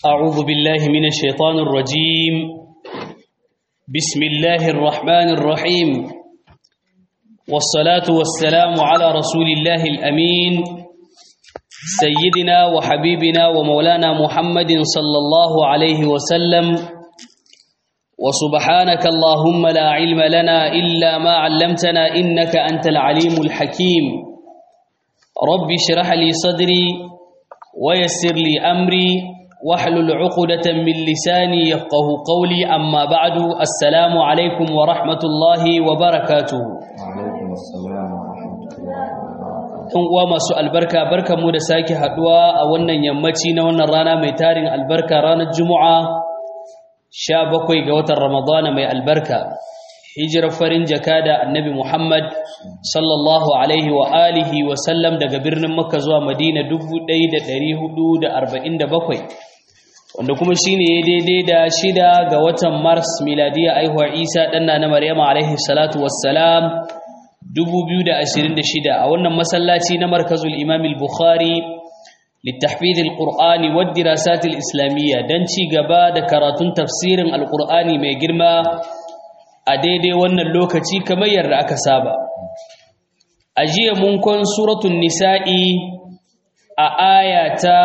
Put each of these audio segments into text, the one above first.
أعوذ بالله من الشيطان الرجيم بسم الله الرحمن الرحيم والصلاة والسلام على رسول الله الأمين سيدنا وحبيبنا ومولانا محمد صلى الله عليه وسلم وسبحانك اللهم لا علم لنا إلا ما علمتنا إنك أنت العليم الحكيم رب اشرح لي صدري ويسر لي أمري واحلل عقدة من لساني يفقه قولي أما بعد السلام عليكم ورحمة الله وبركاته وعليكم السلام ورحمة الله وبركاته ‘Yan uwa masu albarka barka mu da sake haduwa a wannan yammaci na wannan rana mai tarin albarka ranar Juma'a sha bakwai ga watan Ramadana mai albarka hijirar farin jaka da annabi Muhammad sallallahu alaihi wa alihi wa sallam daga birnin Makka zuwa Madina 1447 wanda kuma shine ya daidai da shida ga watan Mars miladiya aihuwar Isa ɗanna na Maryama alaihi salatu wassalam 2026 a wannan masallaci na markazul Imam al-Bukhari للتحفيظ القرآن والدراسات الإسلامية دنشي غبا da karatun tafsirin alqur'ani mai girma a daidai wannan lokaci kamar yadda aka saba a jiya mun kon suratul nisa'i a aya ta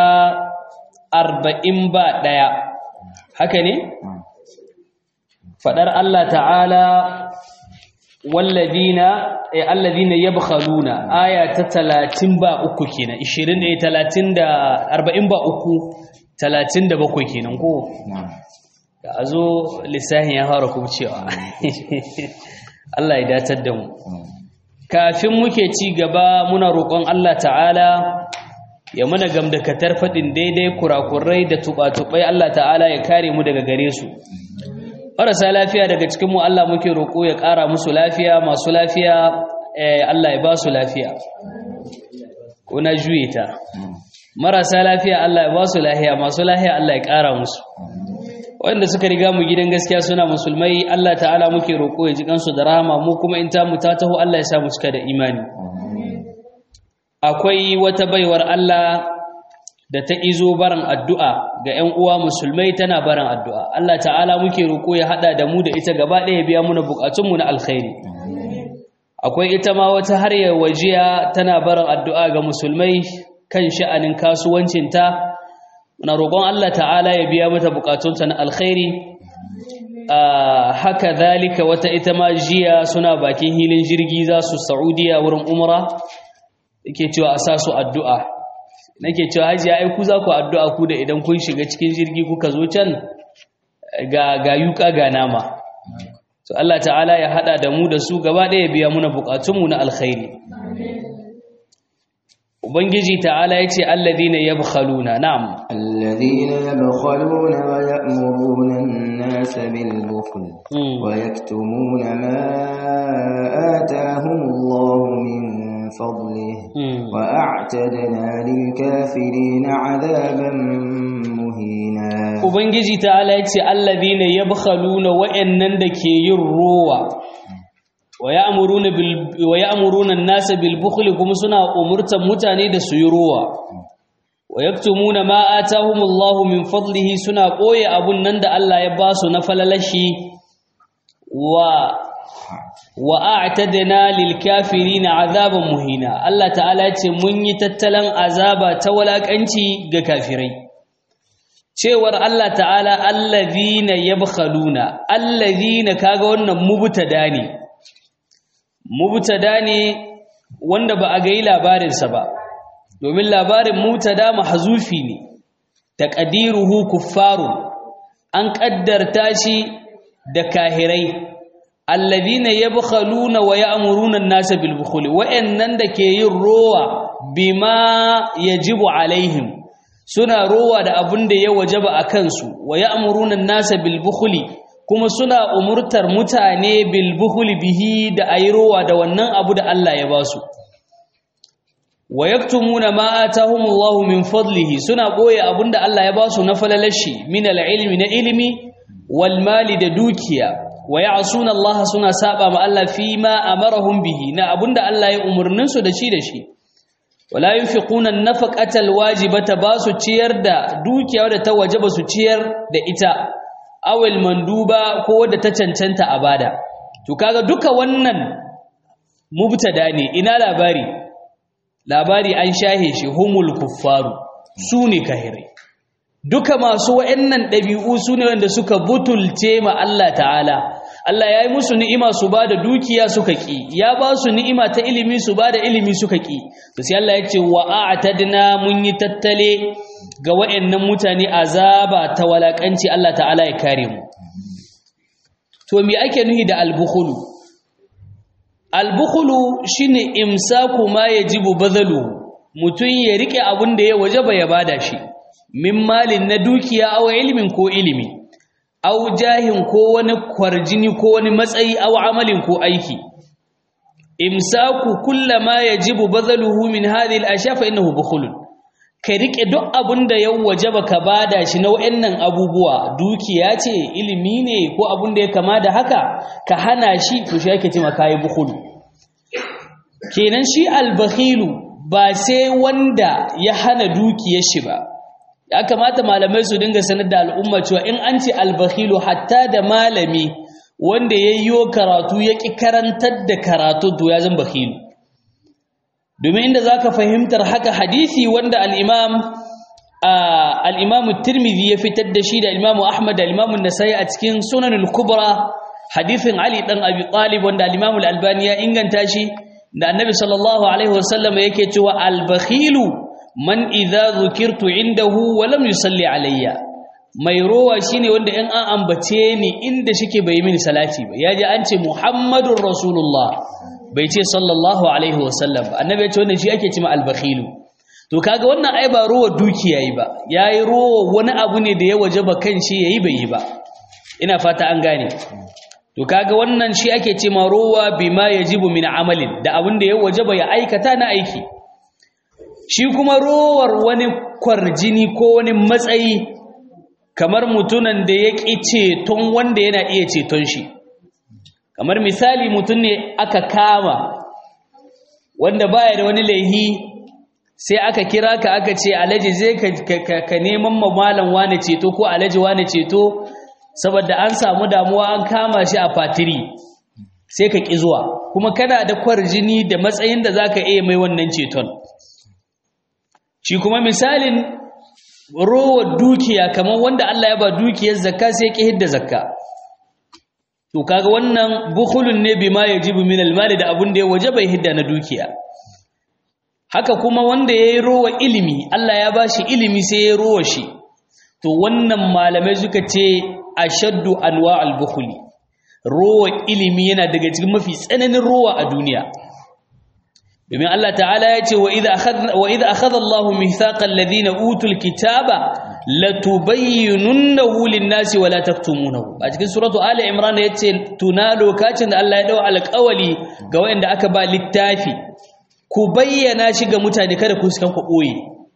40 ba daya haka ne fadar Allah ta'ala walladina eh alladina yabkhaluna aya ta 30 ba uku kenan 20 ne 30 da 40 ba uku 37 kenan ko نعم da azo lissahin ya fara kubcewa Allah ya datar da mu kafin muke ci gaba muna roƙon Allah ta'ala ya mana gamdakatar faɗin daidai kurakurai da tuɓa-tuɓai Allah ta'ala ya kare mu daga gare su marasa lafiya daga cikinmu Allah muke roƙo ya ƙara musu lafiya masu lafiya eh, Allah ya ba su lafiya ko na juye ta marasa lafiya Allah ya ba su lafiya masu lafiya Allah ya ƙara musu wanda suka riga mu gidan gaskiya suna musulmai Allah ta'ala muke roƙo ya ji kansu da rahama mu kuma in ta mu ta taho Allah ya sa mu cika da imani akwai wata baiwar Allah da ta izo barin addu'a ga ‘yan uwa musulmai tana barin addu'a. Allah ta'ala muke roƙo ya haɗa da mu da ita gaba ɗaya biya muna buƙatunmu na alkhairi. Akwai ita ma wata har ya wajiya tana barin addu'a ga musulmai kan sha'anin kasuwancinta, muna roƙon Allah ta'ala ya biya mata buƙatunta na alkhairi. haka zalika wata ita ma jiya suna bakin hilin jirgi za su Saudiya wurin umra, yake cewa a sa su addu'a. nake cewa hajiya ai ku za ku addu'a ku da idan kun shiga cikin jirgi kuka zo can ga ga yuka ga nama to Allah ta'ala ya hada da mu da su gaba ɗaya biya muna bukatunmu na alkhairi ubangiji ta'ala yace alladhina yabkhaluna na'am الذين يبخلون ويأمرون الناس بالبخل مم. ويكتمون ما آتاهم الله من فضله مم. وأعتدنا للكافرين عذابا مهينا ubangiji ta'ala yace alladhina yabkhaluna wa'annan da ke yin ruwa wa ya'muruna bil wa ya'muruna an-nasa bil bukhli kuma suna umurtan mutane da su yi ruwa wa yaktumuna ma atahumullahu min fadlihi suna koye abun nan da Allah ya ba su na falalashi wa wa a'tadna lil kafirin azaban muhina Allah ta'ala ya ce mun yi tattalan azaba ta walakanci ga kafirai cewar Allah ta'ala allazina yabkhaluna allazina kaga wannan mubtada ne mubtada ne wanda ba a ga yi labarinsa ba domin labarin mutada mahzufi ne taqdiruhu kuffarun an kaddarta shi da kahirai alladhina yabkhaluna wa ya'muruna an-nasa bil bukhli wa'annan da ke yin rowa bima yajibu alaihim suna rowa da abin da ya wajaba a kansu wa ya'muruna an-nasa bil bukhli kuma suna umurtar mutane bil bukhli bihi da ayi rowa da wannan abu da Allah ya basu wa yaktumuna ma atahumullahu min fadlihi suna boye abinda Allah ya basu na falalashi min al-ilmi na ilimi wal mali da dukiya wa ya'suna Allah suna saba ma Allah fi ma amarahum bihi na abinda Allah ya umurnin su da shi da shi wala yunfiquna an-nafaqata al-wajibata ba su ciyar da dukiya wadda ta wajaba su ciyar da ita awil manduba ko wadda ta cancanta a bada to kaga duka wannan mubtada ne ina labari labari an shahe shi humul kuffaru sune kahirai duka masu wa'annan ɗabi'u su ne wanda suka butulce ma Allah ta'ala Allah ya yi musu ni'ima su ba da dukiya suka ƙi ya ba su ni'ima ta ilimi su ba da ilimi suka ƙi to sai Allah ya ce wa a'tadna mun yi tattale ga wa'annan mutane azaba ta walakanci Allah ta'ala ya kare mu to me ake nuhi da albukhulu albukhulu shine imsaku ma yajibu badalu mutun ya rike abin da ya wajaba ya bada shi min malin na dukiya aw ilimin ko ilimi aw jahin ko wani kwarjini ko wani matsayi aw amalin ko aiki imsaku kullama yajibu bazaluhu min hadhihi al-ashya fa innahu bukhul ka rike duk abinda ya wajaba ka bada shi na wayannan abubuwa dukiya ce ilimi ne ko abin da ya kama da haka ka hana shi to shi yake cewa kai bukhul kenan shi al-bakhilu ba sai wanda ya hana dukiyar shi ba ya kamata malamai su dinga sanar da al'umma cewa in an ce albakhilu hatta da malami wanda ya yi karatu ya ƙi karantar da karatu to ya zan bakhilu domin inda za ka fahimtar haka hadisi wanda al'imam al'imamu tirmidhi ya fitar da shi da al'imamu ahmad da al'imamu nasai a cikin sunanul kubra hadisin ali ɗan abi talib wanda al'imamu albani ya inganta shi da annabi sallallahu alaihi wasallam yake cewa albakhilu man idza zukirtu indahu wa lam yusalli alayya mai rowa shine wanda in an ambace ni inda shike bai mini salati ba yaji an ce muhammadur rasulullah bai ce sallallahu alaihi wasallam ba annabi ya ce wannan shi ake cewa al-bakhilu to kaga wannan ai ba rowa dukiya yi ba yayi rowa wani abu ne da ya wajaba kan shi yayi bai yi ba ina fata an gane to kaga wannan shi ake cewa rowa bima yajibu min amalin da abin da ya wajaba ya aikata na aiki shi kuma rowar wani kwarjini ko wani matsayi kamar mutunan da ya ƙi ceton wanda yana iya ceton shi kamar misali mutum ne aka kama wanda baya da wani laihi sai aka kira ka aka ce alaji zai ka neman mamalan wane ceto ko alaji wane ceto saboda an samu damuwa an kama shi a fatiri sai ka ƙi zuwa kuma kana da kwarjini da matsayin da za ka iya mai wannan ceton shi kuma misalin rowar dukiya kamar wanda Allah ya ba dukiyar zakka sai ki hidda zakka to kaga wannan bukhulun ne bima yajibu min almali da abun da ya wajaba hidda na dukiya haka kuma wanda yayi rowa ilimi Allah ya bashi ilimi sai ya rowa shi to wannan malamai suka ce ashaddu anwa'al bukhli rowa ilimi yana daga cikin mafi tsananin rowa a duniya domin Allah ta'ala ya ce wa idha akhadha Allahu mithaqal ladina utul kitaba latubayyinunnahu lin-nasi wa la taktumunahu a cikin suratu ali imran yace tuna lokacin da Allah ya dau alƙawali ga wanda aka ba littafi ku bayyana shi ga mutane kada ku sukan ku boye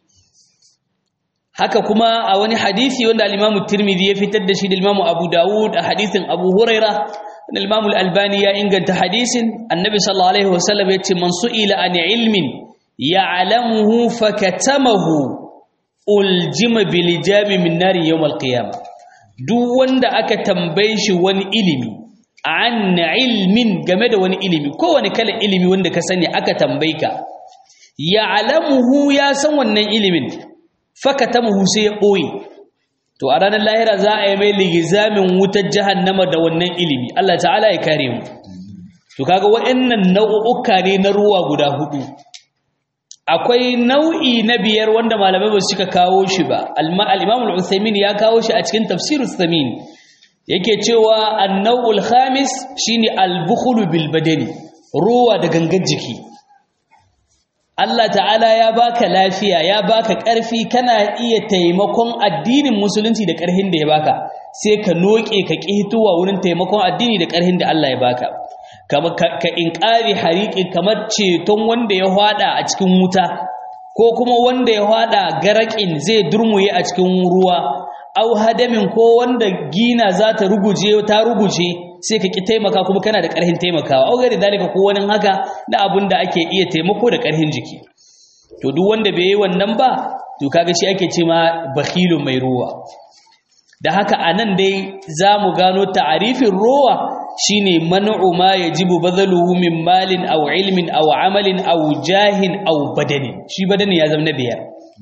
haka kuma a wani hadisi wanda al-Imam Tirmidhi ya fitar da shi da Imam Abu Dawud a hadisin Abu Hurairah Imam Al-Albani ya inganta hadisin Annabi sallallahu alaihi wasallam yace man su'ila an ilmin ya'lamuhu fakatamahu uljima bil jami min nari yawm al-qiyamah duk wanda aka tambaye shi wani ilimi an ilmin game da wani ilimi ko wani kala ilimi wanda ka sani aka tambaye ka ya'lamuhu ya san wannan ilimin fakatamahu sai ya boye to a ranar lahira za a yi mai ligizamin wutar jahannama da wannan ilimi Allah ta'ala ya kare mu to kaga waɗannan nau'uka ne na ruwa guda hudu akwai nau'i na biyar wanda malamai ba su cika kawo shi ba al-Imam al-Uthaymeen ya kawo shi a cikin tafsirus Thamin yake cewa an-naw'ul khamis shine al-bukhlu bil badani ruwa da gangan jiki Allah ta'ala ya baka lafiya ya baka ƙarfi kana iya taimakon addinin musulunci da ƙarhin da ya baka sai ka noke ka ƙihtuwa wurin taimakon addini da ƙarhin da Allah ya baka ka inƙari hariƙi kamar ceton wanda ya hwada a cikin wuta ko kuma wanda ya hwada garaƙin zai durmuye a cikin ruwa au hadamin ko wanda gina za ta ruguje ta ruguje sai ka ki taimaka kuma kana da ƙarfin taimakawa au gari dalika ko wani haka na abin da ake iya taimako da ƙarfin jiki to duk wanda bai yi wannan ba to kaga shi ake ce ma bakhilun mai ruwa da haka anan dai zamu gano ta'arifin ruwa shine man'u ma yajibu badhaluhu min malin aw ilmin aw amalin aw jahin aw badani shi badani ya zama na biyar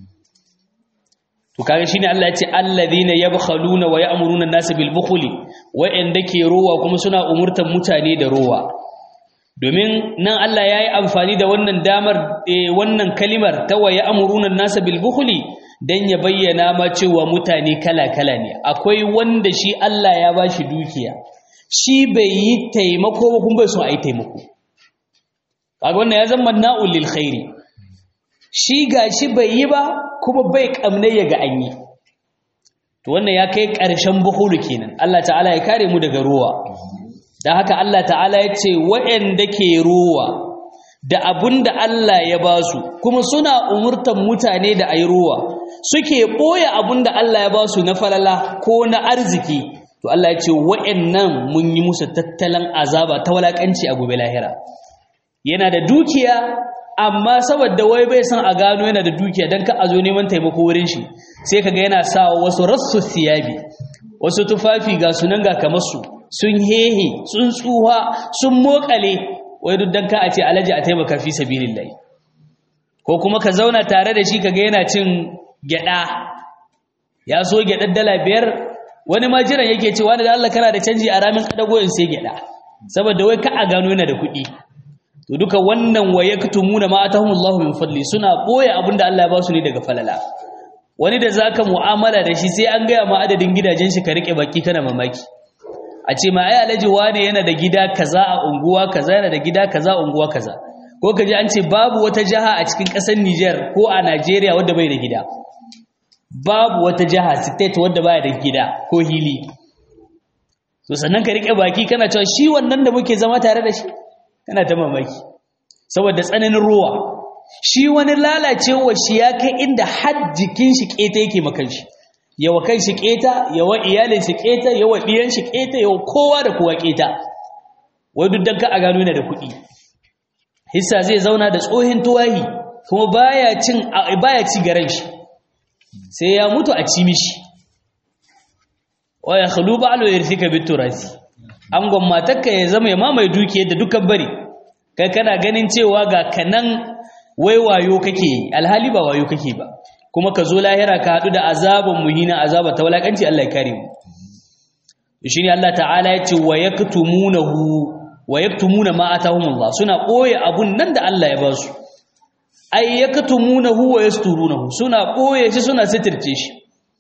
to kaga shine Allah ya ce alladhina yabkhaluna wa ya'muruna an-nasa bil bukhli wa'anda ke ruwa kuma suna umurtan mutane da ruwa domin nan Allah yayi amfani da wannan damar wannan kalimar ta wa ya'muruna an-nasa bil bukhli dan ya bayyana ma cewa mutane kala-kala ne akwai wanda shi Allah ya bashi dukiya shi bai yi taimako ba kuma bai so a yi taimako kaga wannan ya zama na'ul lil khairi shi gashi bai yi ba kuma bai kamne ya ga an yi to wannan ya kai ƙarshen buhulu kenan Allah ta'ala ya kare mu daga ruwa dan haka Allah ta'ala ya ce waɗanda ke ruwa da abunda Allah ya ba su kuma suna umurtan mutane da ayi ruwa suke ɓoye abunda Allah ya ba su na falala ko na arziki to Allah ya ce wa'annan mun yi musu tattalin azaba ta walakanci a gobe lahira yana da dukiya amma saboda wai bai san a gano yana da dukiya dan ka azo neman taimako wurin shi sai kaga yana sawa wasu rassu siyabi wasu tufafi ga sunan ga kamar su sun hehe sun tsuha sun mokale wai duk dan ka a ce alaji a taimaka fi sabilillah ko kuma ka zauna tare da shi kaga yana cin gyada ya so gyadar dala biyar wani ma jiran yake ce wani da Allah kana da canji a ramin kadago in sai gyada saboda wai ka a gano yana da kuɗi to duka wannan wa yaktumuna ma atahumullahu min fadli suna boye abinda Allah ya ba su ne daga falala wani da zaka mu'amala da shi sai an gaya ma adadin gidajen shi ka rike baki kana mamaki a ce ma ai alhaji wane yana da gida kaza a unguwa kaza yana da gida kaza a unguwa kaza ko kaji an ce babu wata jaha a cikin ƙasar Niger ko a Najeriya wadda bai da gida babu wata jaha state wadda baya da gida ko hili to sannan ka rike baki kana cewa shi wannan da muke zama tare da shi kana ta mamaki saboda tsananin ruwa shi wani lalacewa shi ya kai inda har jikin shi keta yake makan shi yawa kan shi keta yawa iyalin shi keta yawa diyan shi keta yawa kowa da kowa keta wai duk dan ka a gano yana da kuɗi hissa zai zauna da tsohin tuwahi kuma baya cin baya ci garan shi sai ya mutu a ci mishi wa ya khulu ba'lu yarthika biturasi angon matarka ya zama ya mamaye dukiyar da dukan bari kai kana ganin cewa ga kanan wai wayo kake alhali ba wayo kake ba kuma ka zo lahira ka hadu da azaban muhina azaba ta walakanci Allah ya kare mu shine Allah ta'ala ya ce wa yaktumunahu wa yaktumuna ma atahumullah suna boye abun nan da Allah ya ba su ay yaktumunahu wa yasturunahu suna boye shi suna sitirce shi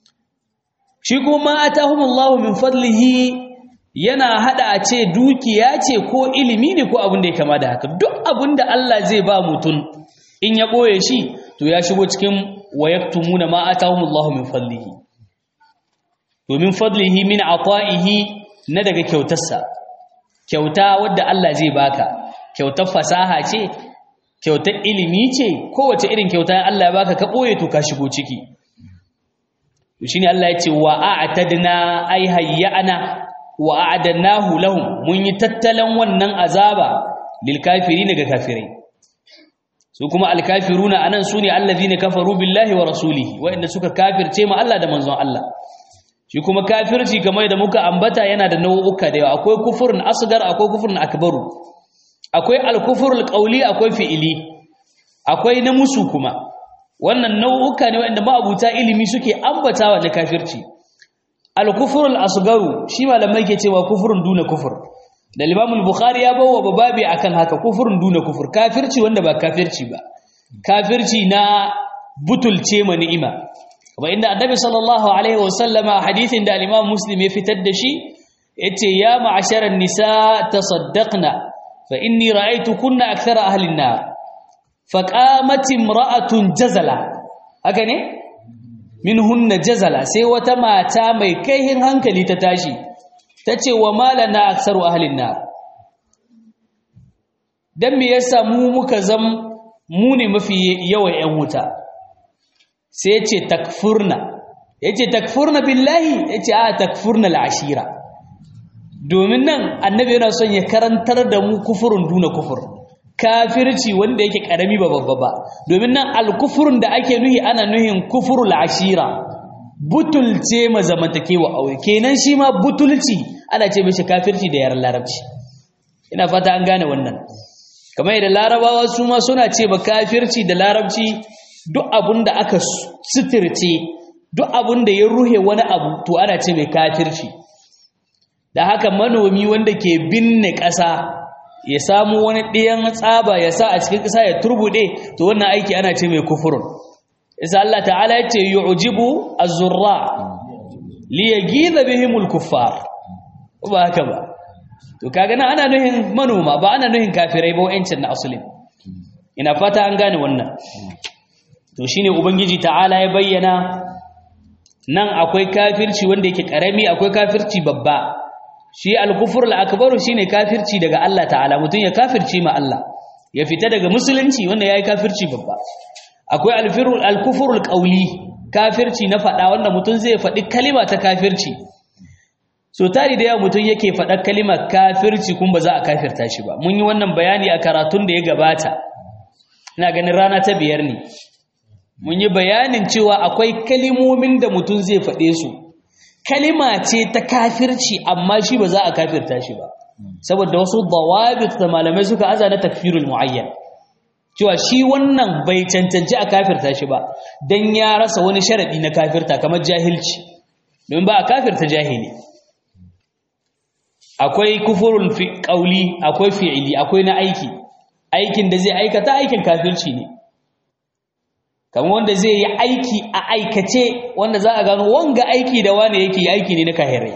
shi kuma atahumullahu min fadlihi yana hada a ce dukiya ce ko ilimi ne ko abin da ya kama da haka duk abin da Allah zai ba mutum in ya boye shi to ya shigo cikin wayaktumuna ma atahumullahu min fadlihi domin fadlihi min ata'ihi na daga kyautarsa kyauta wadda Allah zai baka kyautar fasaha ce kyautar ilimi ce kowace irin kyauta Allah ya baka ka boye to ka shigo ciki shine Allah ya ce wa a'tadna ay hayyana wa a'adnahu lahum mun yi tattalan wannan azaba lil kafirin ga kafirai su kuma al kafiruna anan sune allazina kafaru billahi wa rasulihi wa'inda suka kafirce ma Allah da manzon Allah shi kuma kafirci kamar da muka ambata yana da nau'uka da yawa akwai kufurun asgar akwai kufurun akbaru akwai al kufurul qawli akwai fi'ili akwai na musu kuma wannan nau'uka ne wa'inda ma'abuta ilimi suke ambatawa na kafirci al-kufr al-asgaru shi malamai ke cewa kufrun duna kufur da Imam al-Bukhari ya bawa bababi akan haka kufrun duna kufur kafirci wanda ba kafirci ba kafirci na butulce ma ni'ima kuma inda Annabi sallallahu alaihi wasallama hadithin da Imam Muslim ya fitar da shi yace ya ma'asharan nisa tasaddaqna fa inni ra'aytu kunna akthara ahli an-nar faqamat imra'atun jazala haka ne minhunna jazala sai wata mata mai kaihin hankali ta tashi tace wa malana aksaru ahlin nar dan me yasa mu muka zam mu ne mafi yawan yan wuta sai yace takfurna yace takfurna billahi yace a takfurna al'ashira domin nan annabi yana son ya karantar da mu kufurun duna kufur kafirci wanda yake karami ba babba ba domin nan alkufurun da ake nuhi ana nuhin kufurul ashira butulce ma zamantakewa aure kenan shi ma butulci ana ce mishi kafirci da yaran larabci ina fata an gane wannan kamar yadda larabawa su ma suna ce ba kafirci da larabci duk abun da aka suturce duk abun da ya ruhe wani abu to ana ce mai kafirci da haka manomi wanda ke binne ƙasa ya samu wani ɗiyan tsaba ya sa a cikin ƙasa ya turbuɗe to wannan aiki ana ce mai kufurun isa Allah ta'ala ya ce yu'jibu az-zurra li yaghidha bihim al-kuffar ba haka ba to kaga nan ana nuhin manoma ba ana nuhin kafirai ba wa'ancin na asulin ina fata an gane wannan to shine ubangiji ta'ala ya bayyana nan akwai kafirci wanda yake karami akwai kafirci babba shi al-kufr al-akbar shine kafirci daga Allah ta'ala mutun ya kafirci ma Allah ya fita daga musulunci wanda yayi kafirci babba akwai al-firul al-kufr al-qawli kafirci na fada wanda mutun zai fadi kalima ta kafirci so tari da yawa mutun yake fada kalimar kafirci kun ba za a kafirta shi ba mun yi wannan bayani a karatun da ya gabata ina ganin rana ta biyar ne mun yi bayanin cewa akwai kalimomin da mutum zai faɗe su kalima ce ta kafirci amma shi ba za a kafirta shi ba saboda wasu dawabit da malamai suka aza na takfirul muayyan cewa shi wannan bai cancanci a kafirta shi ba dan ya rasa wani sharadi na kafirta kamar jahilci domin ba a kafirta jahili akwai kufurul fi qauli akwai fi'ili akwai na aiki aikin da zai aikata aikin kafirci ne kamar wanda zai yi aiki a aikace wanda za a gano wanga aiki da wane yake aiki ne na kahirai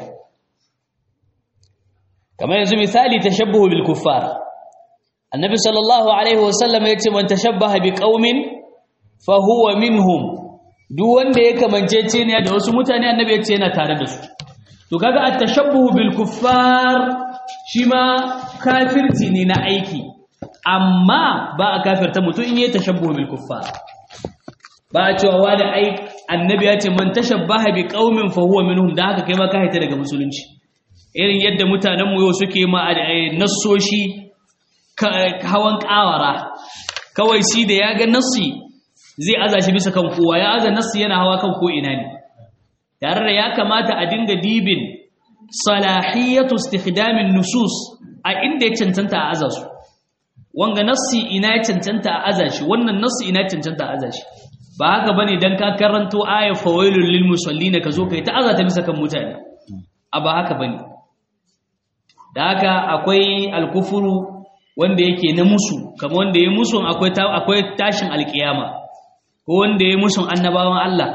kamar yanzu misali tashabbuhu bil kuffar annabi sallallahu alaihi wasallam yace man tashabbaha bi qaumin fa huwa minhum duk wanda ya kamancece ne da wasu mutane annabi yace yana tare da su to kaga at tashabbuhu bil kuffar shi ma kafirci ne na aiki amma ba a kafirta mutum in yi tashabbuhu bil kuffar ba a cewa wani ai annabi ya ce man tashabbaha bi qaumin fa huwa minhum da haka kai ma ka haita daga musulunci irin yadda mutanen mu yau suke ma nassoshi hawan kawara kawai shi da ya ga nassi zai aza shi bisa kan kowa ya aza nassi yana hawa kan ko ina ne tare da ya kamata a dinga dibin salahiyatu istikhdamin nusus a inda ya cancanta a aza su wanga nassi ina ya cancanta a aza shi wannan nassi ina ya cancanta a aza shi ba haka bane dan ka karanto ayat fawailul lil musallina kazo kai ta azata bisa kan mutane a ba haka bane da haka akwai alkufuru wanda yake na musu kamar wanda ya musu akwai akwai tashin alkiyama ko wanda ya musu annabawan Allah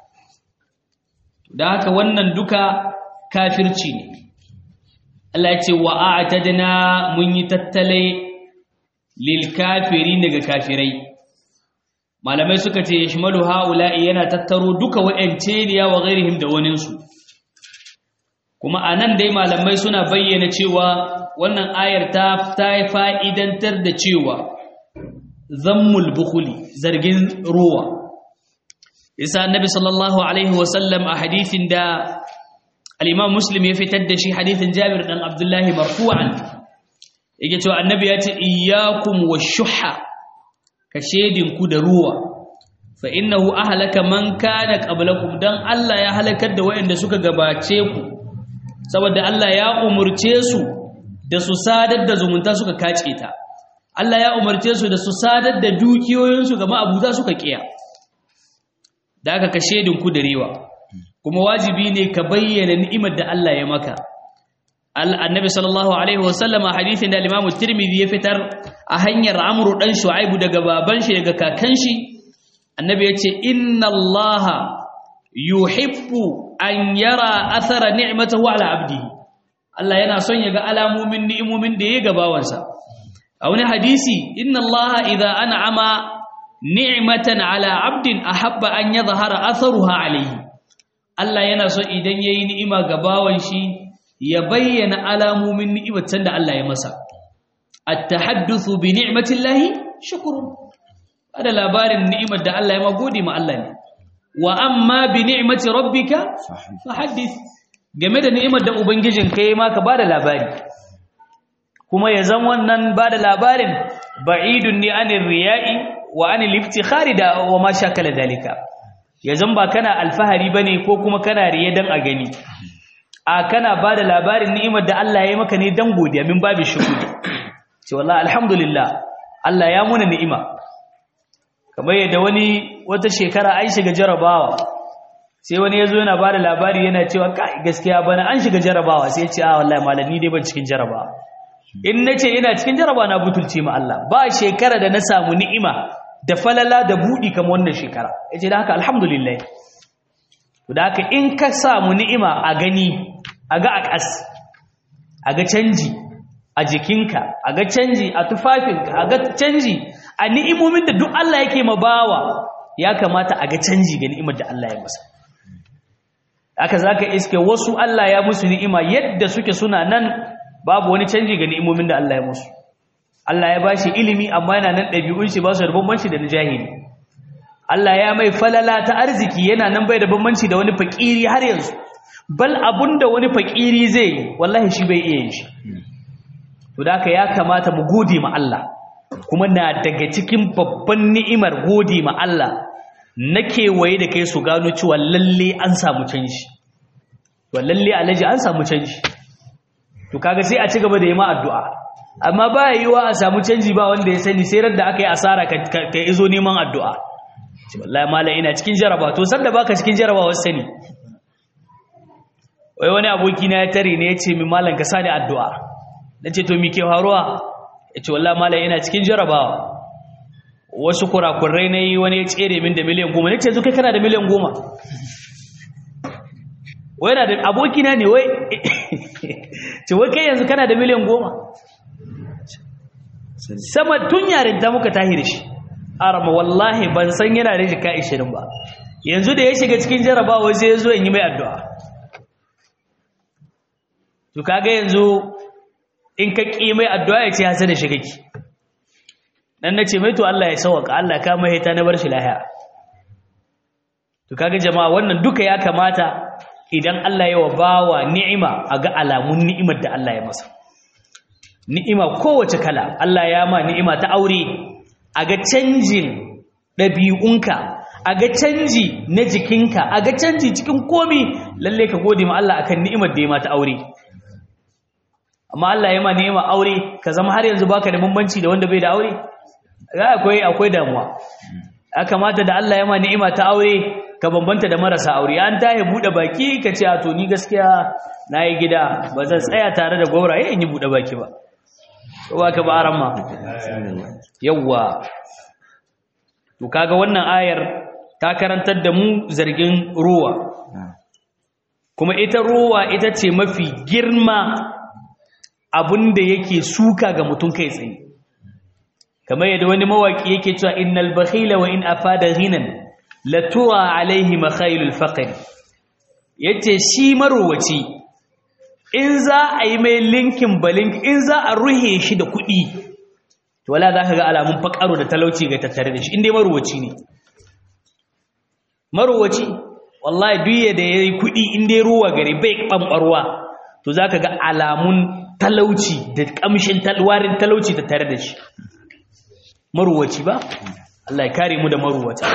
da haka wannan duka kafirci ne Allah ya ce wa a'tadna mun yi tattale lil kafirin daga kafirai malamai suka ce yashmalu haula'i yana tattaro duka wa'ance ne wa ghairihim da waninsu kuma anan dai malamai suna bayyana cewa wannan ayar ta ta fa'idantar da cewa zammul bukhuli zargin ruwa isa annabi sallallahu alaihi wasallam a hadithin da al-imam muslim ya fitar da shi hadithin jabir dan abdullahi marfu'an yake cewa annabi ya ce iyyakum wash-shuhha ka shedinku da ruwa fa innahu ahlaka man kana qablakum dan Allah ya halakar da waɗanda suka gabace ku saboda Allah ya umurce su da su sadar da zumunta suka kace ta Allah ya umarce su da su sadar da dukiyoyinsu ga ma'abuta suka kiya da aka ka shedinku da rewa kuma wajibi ne ka bayyana ni'imar da Allah ya maka annabi sallallahu alaihi wasallam a hadithin da al-Imam Tirmidhi ya fitar a hanyar Amr dan Shu'aibu daga baban shi daga kakan shi annabi yace inna Allah yuhibbu an yara athara ni'matahu ala abdihi Allah yana son ya ga alamomin ni'imomin da ya ga bawansa a wani hadisi inna Allah idza an'ama ni'matan ala abdin ahabba an yadhhara atharuha alayhi Allah yana so idan yayi ni'ima ga bawan shi ya bayyana alamomin ni'imatan da Allah ya masa at-tahaddathu bi ni'matillahi shukrun ada labarin ni'imar da Allah ya ma gode ma Allah ne wa amma bi ni'mati rabbika fahaddith game da ni'imar da ubangijin kai ma ka bada labari kuma ya zan wannan bada labarin ba'idun ni anir riya'i wa anil iftikhari da wa ma shakala dalika yazan ba kana alfahari bane ko kuma kana riya dan a gani a kana bada labarin ni'imar da Allah ya yi maka ne dan godiya min babu shukuri ce wallahi alhamdulillah Allah ya muna ni'ima kamar yadda wani wata shekara an shiga jarabawa sai wani yazo yana bada labari yana cewa kai gaskiya bana an shiga jarabawa sai ya ce a wallahi malami dai ban cikin jarabawa in nace ina cikin jarabawa na butulce ma Allah ba shekara da na samu ni'ima da falala da budi kamar wannan shekara yace da haka alhamdulillah to da haka in ka samu ni'ima a gani a ga a kas a ga canji a jikinka a ga canji a tufafinka a ga canji a ni'imomin da duk Allah yake ma bawa ya kamata a ga canji ga ni'imar da Allah ya masa haka zaka iske wasu Allah ya musu ni'ima yadda suke suna nan babu wani canji ga ni'imomin da Allah ya musu Allah ya bashi ilimi amma yana nan ɗabi'un shi ba su da bambanci da na jahili Allah ya mai falala ta arziki yana nan bai da bambanci da wani fakiri har yanzu bal abunda wani fakiri zai yi wallahi shi bai iya yin shi to da ya kamata mu gode ma Allah kuma na daga cikin babban ni'imar gode ma Allah na kewaye da kai su gano cewa lalle an samu canji to lalle alaji an samu canji to kaga sai a ci gaba da yi ma addu'a amma ba yiwa a samu canji ba wanda ya sani sai rar da aka yi asara ka izo neman addu'a ce wallahi malam ina cikin jaraba to sanda baka cikin jaraba wasu sani wai wani aboki na ya tare ne ya ce min malam ka sani addu'a nace to me ke faruwa ya ce wallahi malam ina cikin jarabawa wasu kurakurai na yi wani ya tsere min da miliyan goma nace yanzu kai kana da miliyan goma wai na da abokina ne wai ce wai kai yanzu kana da miliyan goma sama tun yarinta muka tahi da shi arama wallahi ban san yana da jika 20 ba yanzu da ya shiga cikin jarabawa sai ya zo in yi mai addu'a to kaga yanzu in ka ƙi mai addu'a ya ce hasa da shi kake dan nace mai to Allah ya sauka Allah ka mai ta na bar shi lahiya to kaga jama'a wannan duka ya kamata idan Allah ya wa bawa ni'ima a ga alamun ni'imar da Allah ya masa ni'ima kowace kala Allah ya ma ni'ima ta aure a ga canjin ɗabi'unka a ga canji na jikinka a ga canji cikin komi lalle ka gode ma Allah akan ni'imar da ya ma ta aure amma Allah ya ma ni'ima aure ka zama har yanzu baka da bambanci da wanda bai da aure ga akwai akwai damuwa ya kamata da Allah ya ma ni'ima ta aure ka bambanta da marasa aure an tahe bude baki ka ce a to ni gaskiya nayi gida ba zan tsaya tare da gwauraye in yi bude baki ba ko ba ka ba aran ma yawa to kaga wannan ayar ta karantar da mu zargin ruwa kuma ita ruwa ita ce mafi girma abinda yake suka ga mutum kai tsaye kamar yadda wani mawaki yake cewa innal bakhila wa in afada ghinan la tura alaihi makhailul faqr yace shi marowaci in za a yi mai linkin balink in za a ruhe shi da kuɗi to wala za ka ga alamun fakaro da talauci ga tattare da shi inda marowaci ne marowaci wallahi duk da yayi kuɗi inda ruwa gari bai ɓamɓarwa to za ka ga alamun talauci da ƙamshin talwarin talauci tattare da shi maruwaci ba Allah ya kare mu da maruwata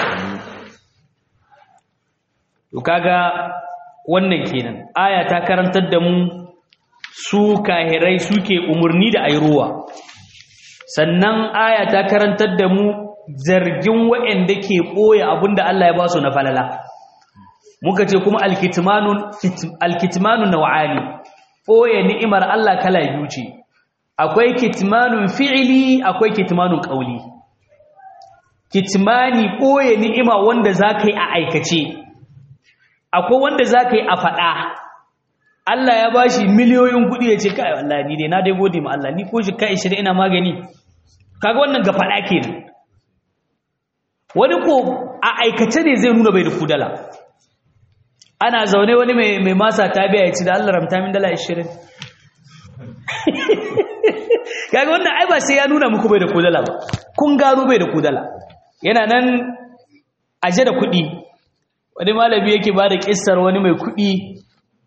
to kaga wannan kenan aya ta karantar da mu su kahirai suke umurni da ayi ruwa sannan aya ta karantar da mu zargin waɗanda ke ɓoye abinda Allah ya ba su na falala muka ce kuma alkitmanun alkitmanun naw'ani ɓoye ni'imar Allah kala biyu ce akwai kitmanun fi'ili akwai kitmanun ƙauli kitmani ɓoye ni'ima wanda za ka yi a aikace akwai wanda za ka yi a faɗa Allah ya ba shi miliyoyin kuɗi ya ce kai Allah ni dai na dai gode ma Allah ni ko shi kai shirin ina magani kaga wannan ga faɗa ke wani ko a aikace ne zai nuna bai da kudala ana zaune wani mai masa ta biya ya ci da Allah ramta min dala 20 kaga wannan ai ba sai ya nuna muku bai da kudala ba kun gano bai da kudala yana nan aje da kuɗi wani malami yake ba da ƙissar wani mai kuɗi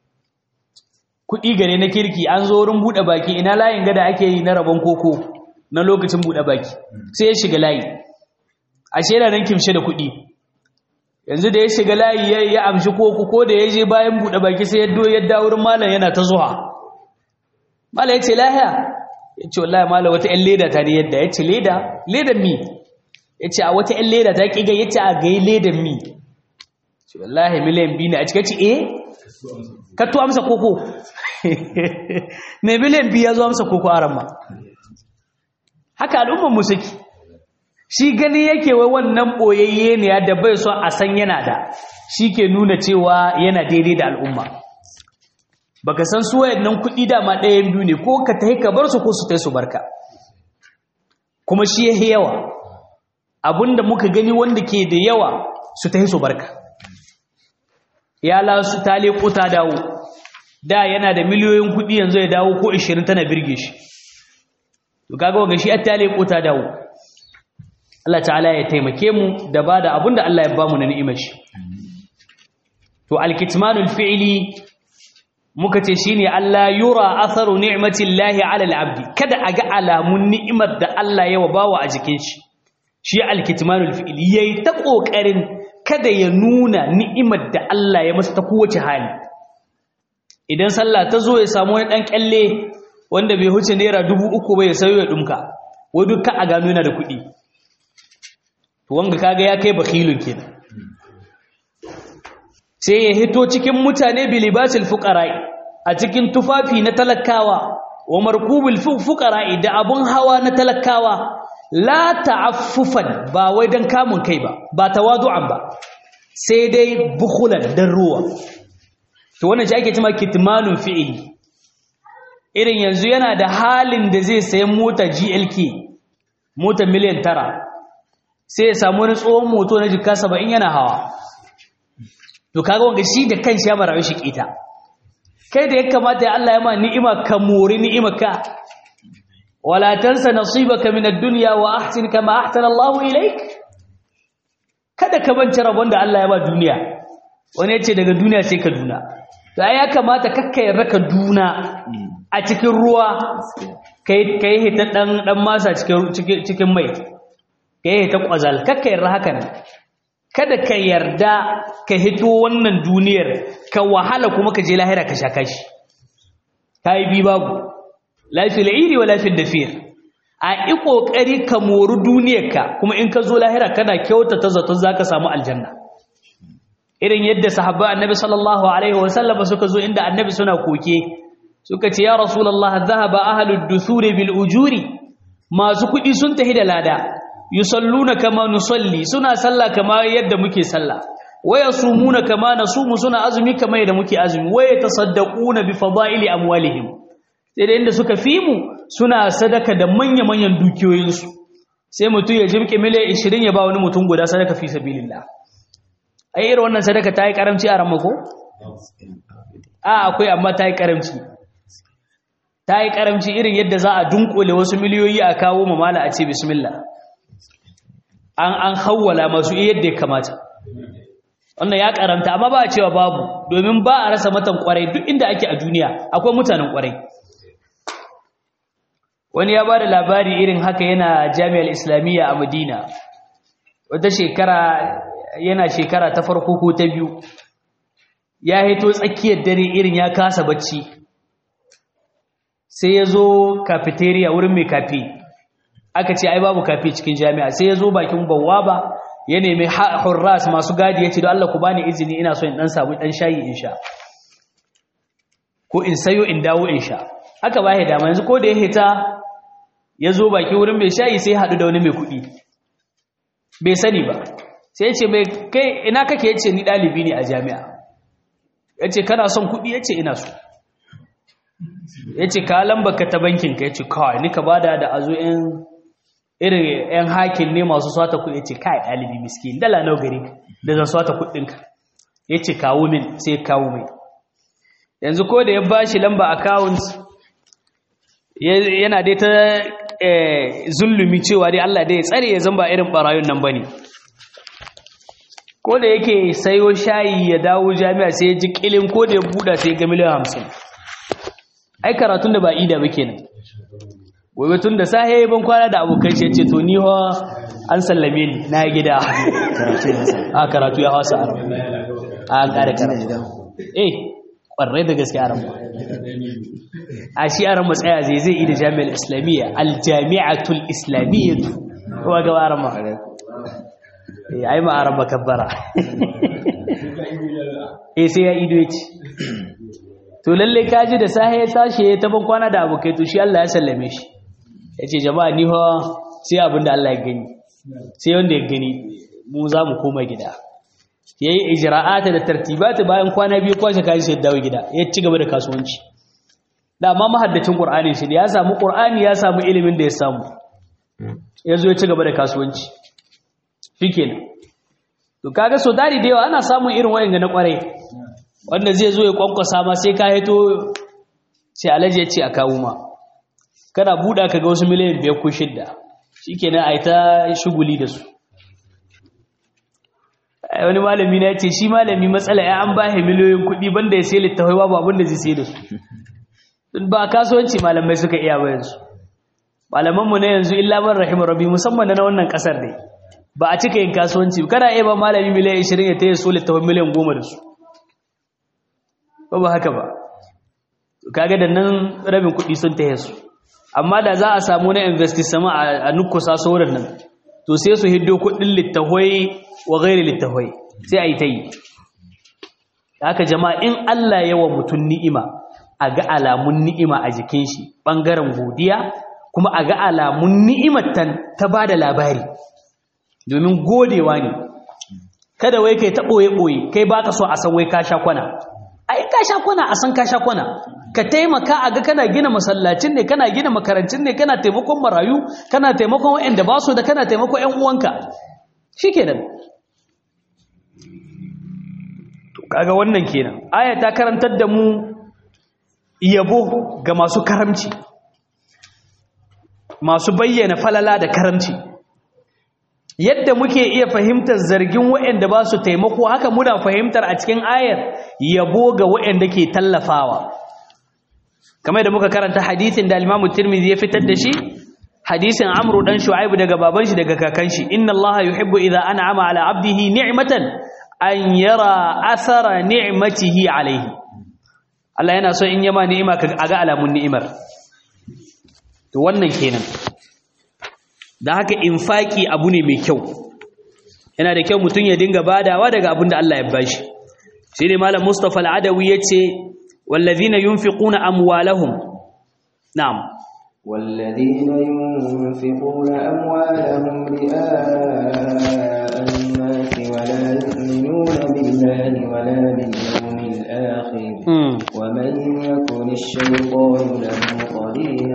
kuɗi gare na kirki an zo wurin buɗe baki ina layin gada ake yi na rabon koko na lokacin buɗe baki sai ya shiga layi ashe yana nan kimshe da kuɗi yanzu da ya shiga layi ya ya amshi koko ko da ya je bayan buɗe baki sai ya do ya dawo wurin malam yana ta zuwa malam ya ce lahiya ya ce wallahi malam wata ƴan leda ta ne yadda ya ce leda ledan mi ya ce a wata ƴan leda ta ƙiga ya ce a gai ledan mi ce wallahi miliyan biyu ne a cikin ce eh ka to amsa koko mai miliyan biyu ya zo amsa koko a ramma haka al'ummar mu suke shi gani yake wai wannan boyayye ne da bai so a san yana da shi ke nuna cewa yana daidai da al'umma baka san su wayannan kuɗi dama ɗayan biyu ne ko ka tahi ka bar su ko su tai su barka kuma shi yahi yawa abinda muka gani wanda ke da yawa su tahi su barka ya la su ta leko ta dawo da yana da miliyoyin kuɗi yanzu ya dawo ko 20 tana birge shi to kaga wanga shi ta leko ta dawo Allah ta'ala ya taimake mu da bada abinda Allah ya bamu na ni'imar shi to alkitmanul fi'li muka ce shine Allah yura atharu ni'matillahi 'ala al-'abdi kada a ga alamun ni'imar da Allah ya bawa a jikin shi shi alkitmanul fi'li yayi ta kokarin kada ya nuna ni'imar da Allah ya masa ta kowace hali idan sallah ta zo ya samu wani dan kalle wanda bai huce naira dubu uku ba ya sayo ya dumka wai dukkan a gano yana da kuɗi to wanga kaga ya kai bakhilun kenan sai ya hito cikin mutane bilibasil fuqara'i a cikin tufafi na talakawa wa markubil fuqara'i da abun hawa na talakawa la ta'affufan ba wai dan kamun kai ba ba tawadu'an ba sai dai bukhulan dan ruwa to wannan shi ake cewa kitmanun fi'ili irin yanzu yana da halin da zai sayi mota GLK mota miliyan tara sai ya samu wani tsohon moto na jika saba'in yana hawa to kaga wanga shi da kanshi ya marawi shi kita kai da ya kamata ya Allah ya ma ni'ima ka mori ni'imaka wala tansa nasibaka min ad-dunya wa ahsin kama ahsana Allahu ilaik kada ka bance rabon da Allah ya ba duniya wani yace daga duniya sai ka duna to ai ya kamata kakkai raka duna a cikin ruwa kai kai hita dan dan masa cikin cikin mai kai ta kwazal kakka yarda haka nan kada ka yarda ka hito wannan duniyar ka wahala kuma ka je lahira ka shaka shi kai bi babu lafil iri wa lafil dafir a yi kokari ka mori duniyarka kuma in ka zo lahira kana kyautata zaton zaka samu aljanna irin yadda sahabba annabi sallallahu alaihi wasallam suka zo inda annabi suna koke suka ce ya rasulullah dhahaba ahlud dusuri bil ujuri masu kuɗi sun tahi da lada yusalluna kama nusalli suna sallah kama yadda muke sallah waya sumuna kama nasumu suna azumi kama yadda muke azumi waya tasaddaquna bi fadaili amwalihim sai da inda suka fi mu suna sadaka da manya manyan dukiyoyinsu sai mutum ya jibke miliyan 20 ya ba wani mutum guda sadaka fi sabilillah ai irin wannan sadaka ta yi karamci a ramako a akwai amma ta yi karamci ta yi karamci irin yadda za a dunkule wasu miliyoyi a kawo mamala a ce bismillah an an hawwala masu yadda ya kamata wannan ya karanta amma ba a cewa babu domin ba a rasa matan kwarai duk inda ake a duniya akwai mutanen kwarai wani ya ba da labari irin haka yana jami'ar islamiyya a madina wata shekara yana shekara ta farko ko ta biyu ya hito tsakiyar dare irin ya kasa bacci sai ya zo cafeteria wurin mai kafe aka ce ai babu kafe cikin jami'a sai ya zo bakin bawaba ya nemi hurras masu gadi ya ce don Allah ku bani izini ina so in dan samu dan shayi in sha ko in sayo in dawo in sha aka ba ya dama yanzu ko da ya hita ya zo baki wurin mai shayi sai haɗu da wani mai kuɗi bai sani ba sai ya ce mai kai ina kake ya ce ni ɗalibi ne a jami'a ya ce kana son kuɗi ya ce ina so ya ce ka lamba ka ta bankinka ya ce kawai ni ka bada da azo yan irin yan hakin ne masu swata kuɗi ya ce kai ɗalibi miskin dala nau gari da zan swata kuɗinka ya ce kawo min sai kawo mai yanzu ko da ya ba shi lamba account yana dai ta zulumi cewa dai Allah dai ya tsare ya zamba irin barayun nan bane ko da yake sayo shayi ya dawo jami'a sai ya ji kilin ko da ya buɗa sai ga miliyan hamsin ai karatun da ba ida ba kenan gobe tun da sahe ya ban kwana da abokan shi ya ce to ni ho an sallame ni na gida a karatu ya hausa a kare karatu eh kwarai da gaske aran a shi aran matsaya zai zai yi da jami'ar islamiyya aljami'atul islamiyya kuma ga aran ma eh ai ma aran makabbara eh sai ya ido yace to lalle kaji da sahe ya tashi ya taban kwana da abokai to shi Allah ya sallame shi yace jama'a ni fa sai abinda Allah ya gani sai wanda ya gani mu za mu koma gida yayi ijra'ata da tartibata bayan kwana biyu kwashe kaji sai dawo gida ya ci gaba da kasuwanci da amma mahaddacin qur'ani shi ya samu qur'ani ya samu ilimin da ya samu yazo ya ci gaba da kasuwanci shikenan to kaga so dari da yawa ana samun irin wayanga na kwarai wanda zai zo ya kwankwasa ma sai ka hito sai alaji ya ce a kawo ma kana buɗa ka ga wasu miliyan biyar ko shidda shikenan a yi ta shuguli da su wani malami na ce shi malami matsala ya an ba miliyoyin kuɗi banda ya sai littafai babu abin da zai sai da su ba kasuwanci malamai suka iya ba yanzu malamanmu na yanzu illa man rahimar rabbi musamman na wannan kasar ne ba a cika yin kasuwanci kana iya ba malami miliyan 20 ya taya so littafin miliyan 10 da su ba ba haka ba kaga da nan rabin kuɗi sun taya su amma da za a samu na investi sama a nukusa sauran nan to sai su hiddo kuɗin littafai wa gairi littafai sai a yi ta yi haka jama'a in Allah yawa mutum ni'ima a ga alamun ni'ima a jikin shi ɓangaren godiya kuma a ga alamun ni'imar ta ba da labari domin godewa ne kada wai kai ta ɓoye-ɓoye kai ba ka so a san wai ka sha kwana ai ka sha kwana a san ka sha kwana ka taimaka a ga kana gina masallacin ne kana gina makarancin ne kana taimakon marayu kana taimakon waɗanda ba su da kana taimakon ƴan uwanka shikenan to kaga wannan kenan aya ta karantar da mu yabo ga masu karamci masu bayyana falala da karamci yadda muke iya fahimtar zargin waɗanda ba su taimako haka muna fahimtar a cikin ayar yabo ga waɗanda ke tallafawa kamar da muka karanta hadisin da Imam Tirmidhi ya fitar da shi hadisin Amru dan Shu'aib daga baban shi daga kakan shi inna Allah yuhibbu idha an'ama ala 'abdihi ni'matan an yara athara ni'matihi alayhi Allah yana so in yama ni'ima ka ga alamun ni'imar to wannan kenan da haka infaki abu ne mai kyau yana da kyau mutum ya dinga badawa daga abin da Allah ya bashi shi ne malam Mustafa al-Adawi yace wallazina yunfiquna amwalahum na'am والذين ينفقون أموالهم رئاء الناس ولا يؤمنون بالله ولا باليوم الآخر ومن يكن الشيطان له قرينا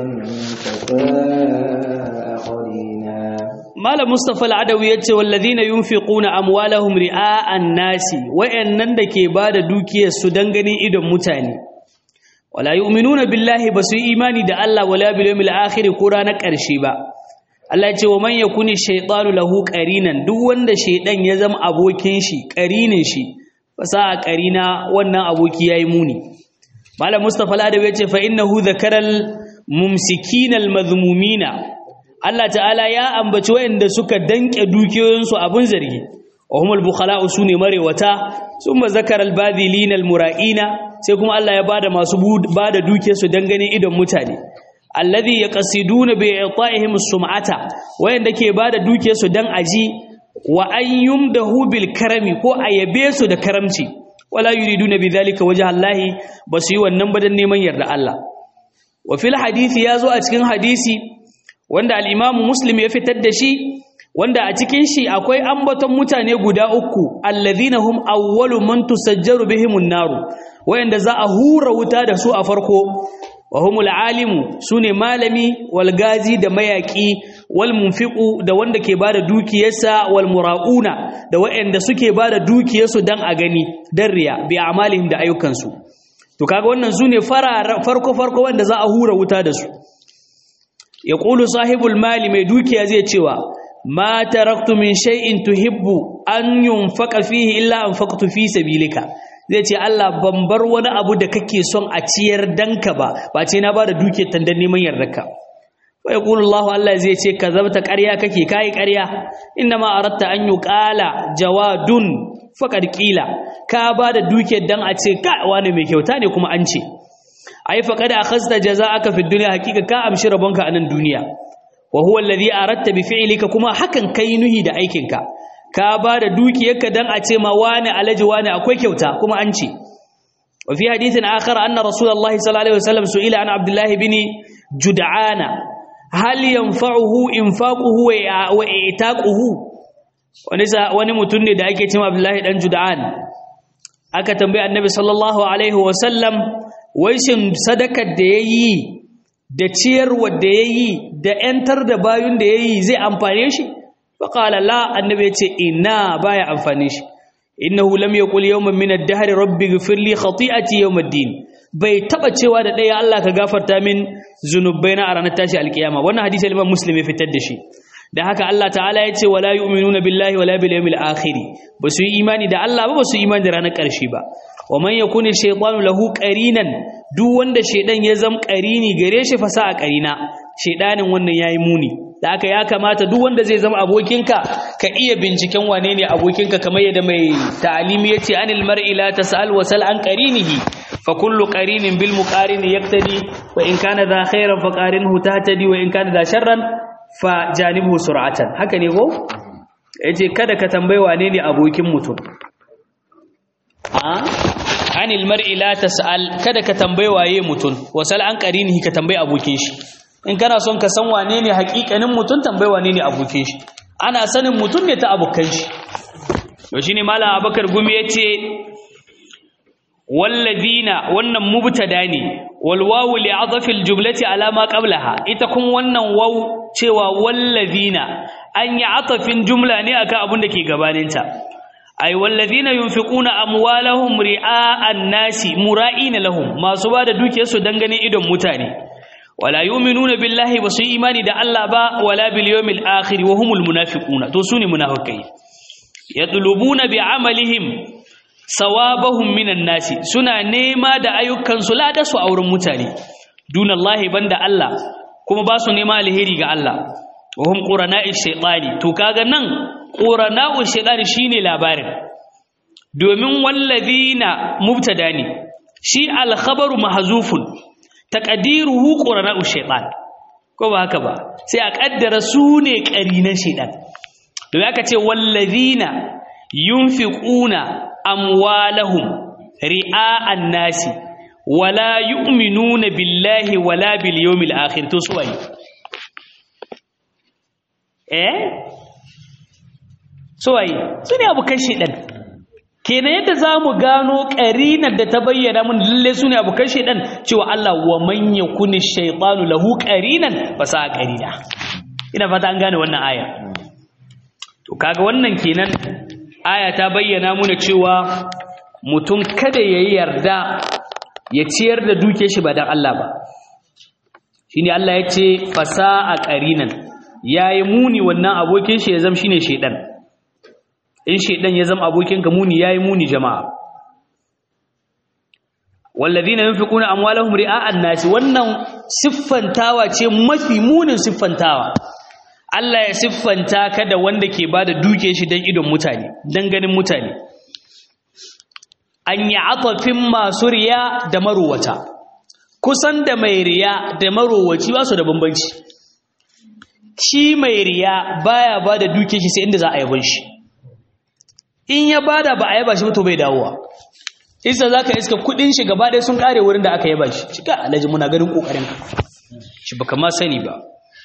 فساء قرينا Malam Mustapha Al-Adawi yace wallazina yunfiquna amwalahum ri'a'an nasi wayannan da ke bada dukiyar su dan ganin idon mutane wala yu'minuna billahi basu imani da Allah wala bil yawmil akhir ko ranar karshe ba Allah yace wa man yakuni shaytanu lahu qarinan duk wanda shaydan ya zama abokin shi qarinin shi fasa a qarina wannan aboki yayi muni Malam Mustapha Al-Adawi yace fa innahu dhakaral mumsikina al-madhmumina Allah ta'ala ya ambaci wayanda suka danke dukiyoyinsu abun zargi wa humul bukhala'u sune marewata summa zakara al-badhilina al-mura'ina sai kuma Allah ya bada masu bada dukiyarsu dangane idon mutane alladhi yaqsiduna bi i'ta'ihim as-sum'ata wayanda ke bada dukiyarsu dan aji wa an yumdahu bil karami ko ayabe su da karamci wala yuriduna bidhalika wajha Allah basu yi wannan badan neman yarda Allah wa fil hadisi yazo a cikin hadisi wanda al'imamu muslim ya fitar da shi wanda a cikin shi akwai ambaton mutane guda uku allazina hum awwalu man tusajjaru bihimun naru wayanda za a hura wuta da su a farko wa humul alimu sune malami wal gazi da mayaki wal munfiqu da wanda ke bada dukiyarsa wal murauna da wayanda suke bada dukiyarsu dan a gani dan riya bi amalihim da ayyukansu to kaga wannan sune farko farko wanda za a hura wuta da su ya ƙulu sahibul mali mai dukiya zai cewa ma taraktu min shay'in tuhibbu an yunfaqa fihi illa anfaqtu fi sabilika zai ce Allah ban bar wani abu da kake son a ciyar danka ba ba ce na bada dukiyar tan dan neman yardarka wa yaqulu Allahu Allah zai ce kazabta ƙarya kake kai ƙarya inna ma aratta an yuqala jawadun faqad qila ka ba da dukiyar dan a ce ka wani mai kyauta ne kuma an ce ai faqad akhadta jazaa'aka fid dunya hakika ka amshi rabonka a nan duniya wa huwa alladhi aratta bi fi'lika kuma hakan kai nuhi da aikinka ka ba da dukiyarka dan a ce ma wani alaji wani akwai kyauta kuma an ce wa fi hadithin akhar anna rasulullahi sallallahu alaihi wasallam su'ila an abdullah bin jud'ana hal yanfa'uhu infaquhu wa i'taquhu wani wani mutum ne da ake cewa abdullahi dan jud'an aka tambaye annabi sallallahu alaihi wasallam wai shin sadakar da yayi da ciyarwar da yayi da yantar da bayun da yayi zai amfane shi faƙala la annabi ya ce ina baya amfani shi innahu lam yaqul yawman min ad-dahr rabbi ighfir li khati'ati yawm ad-din bai taba cewa da ɗaya Allah ka gafarta min zunubaina a ranar tashi alkiyama wannan hadisi Imam Muslim ya fitar da shi da haka Allah ta'ala ya ce wala yu'minuna billahi wala bil yawmil akhir ba su yi imani da Allah ba ba su yi imani da ranar ƙarshe ba wa man yakuni shaytanu lahu qarinan duk wanda shaydan ya zam qarini gare shi fa sa a qarina shaydanin wannan yayi muni da haka ya kamata duk wanda zai zama abokinka ka iya binciken wane ne abokinka kamar yadda mai ta'alimi yace anil mar'i la tas'al wa sal an qarinihi fa kullu qarinin bil muqarini yaktadi wa in kana dha khairan fa qarinhu tahtadi wa in kana dha sharran fa janibhu sur'atan haka ne ko yace kada ka tambayi wane ne abokin mutum a anil mar'i la tas'al kada ka tambayi waye mutum wa sal an qarinihi ka tambayi abokin shi in kana son ka san wane ne hakikanin mutum tambayi wane ne abokin shi ana sanin mutum ne ta abokan shi to shine malam abakar gumi yace walladina wannan mubtada ne wal wawu li adhafi al jumlati ala ma qablaha ita kun wannan waw cewa walladina an yi atafin jumla ne akan abin da ke gabaninta ay walladina yunfiquna amwalahum ri'a'an nasi mura'ina lahum masu bada dukiyarsu dangane idon mutane wala yu'minuna billahi basu imani da Allah ba wala bil yawmil akhir wa humul munafiquna to sune munafikai yatlubuna bi amalihim sawabahum minan nasi suna nema da ayyukan su lada su a wurin mutane dunallahi banda Allah kuma ba su nema alheri ga Allah wa hum qurana'i shaytani to kaga nan qurana'u shaytani shine labarin domin wallazina mubtada ne shi al-khabaru mahzufun taqdiruhu qurana'u shaytan ko ba haka ba sai a kaddara su ne qarinan shaytan to aka ce wallazina yunfiquna amwalahum ri'a'an nasi wala yu'minuna billahi wala bil yawmil akhir to suwaye eh suwaye sune abukan shedan kenan yadda zamu gano qarinar da ta bayyana mun lalle sune abukan shedan cewa Allah wa man yakuni shaytanu lahu qarinan fasa qarina ina fata an gane wannan aya to kaga wannan kenan aya ta bayyana muna cewa mutum kada yayi yarda ya ciyar da duke shi ba dan Allah ba shine Allah ya ce fasa'a qarinan yayi muni wannan abokin shi ya zama shine shedan in shedan ya zama abokin ka muni yayi muni jama'a walladhina yunfiquna amwalahum ri'a'an nas wannan siffantawa ce mafi munin siffantawa Allah ya siffanta ka da wanda ke bada duke shi dan idon mutane dan ganin mutane an yi atafin masu riya da marowata kusan da mai riya da marowaci ba su da bambanci shi mai riya baya ba da duke shi sai inda za a yabon shi in ya bada ba a yaba shi to bai dawowa isa za ka iska kudin shi gaba ɗaya sun kare wurin da aka yaba shi cika alhaji muna ganin ƙoƙarin ka shi baka ma sani ba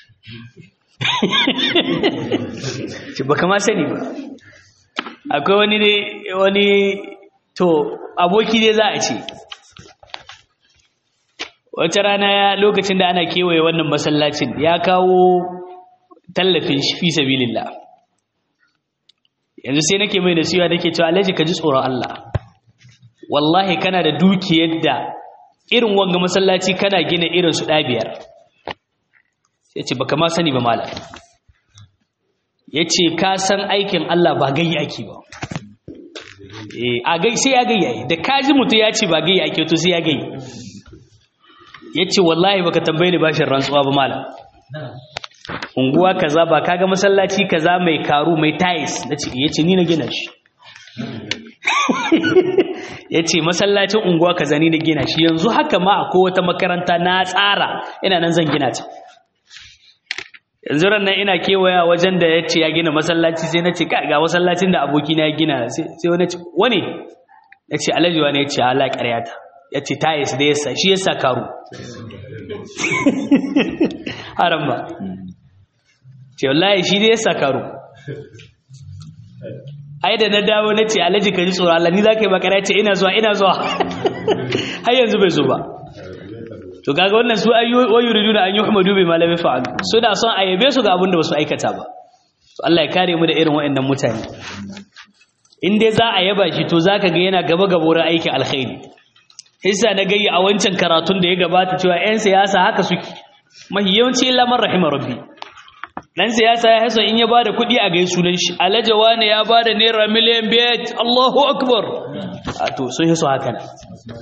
shi baka ma sani ba akwai wani ne wani to aboki dai za a ce wata rana ya lokacin da ana kewaye wannan masallacin ya kawo tallafin shi fi sabilillah yanzu sai nake mai nasiha nake cewa alhaji ka ji tsoron Allah wallahi kana da dukiyar da irin wanga masallaci kana gina irin su ɗabiyar sai ce baka ma sani ba malam ya ce ka san aikin Allah ba gai ake ba a gai sai ya gai da kaji mutu ya ce ba gai ake to sai ya gai ya ce wallahi baka tambaye ni bashin rantsuwa ba malam unguwa kaza ba kaga masallaci kaza mai karu mai tiles nace yace ni na gina shi yace masallacin unguwa kaza ni na gina shi yanzu haka ma akwai wata makaranta na tsara ina nan zan gina ta yanzu ran nan ina kewaya wajen da yace ya gina masallaci sai nace ka ga masallacin da aboki na ya gina sai sai wani ce wani yace alhaji wani yace Allah ƙaryata yace tiles da yasa shi yasa karu haram ba ce wallahi shi ne ya sakaru ai da na dawo na ce alhaji ka ji tsoron Allah ni za ka yi makara ce ina zuwa ina zuwa har yanzu bai zo ba to kaga wannan su ayyuwa yuridu da an yi humadu bai malami fa'alu suna son a yabe su ga abin da ba su aikata ba to Allah ya kare mu da irin waɗannan mutane in dai za a yaba shi to za ka ga yana gaba gaba wurin aikin alkhairi hissa na gayya a wancan karatun da ya gabata cewa 'yan siyasa haka suke mahi yawanci illa man rahima rabbi dan siyasa ya hasa in ya bada kuɗi a gai sunan shi alajawa ne ya bada naira miliyan biyar Allahu akbar a to sun hiso haka ne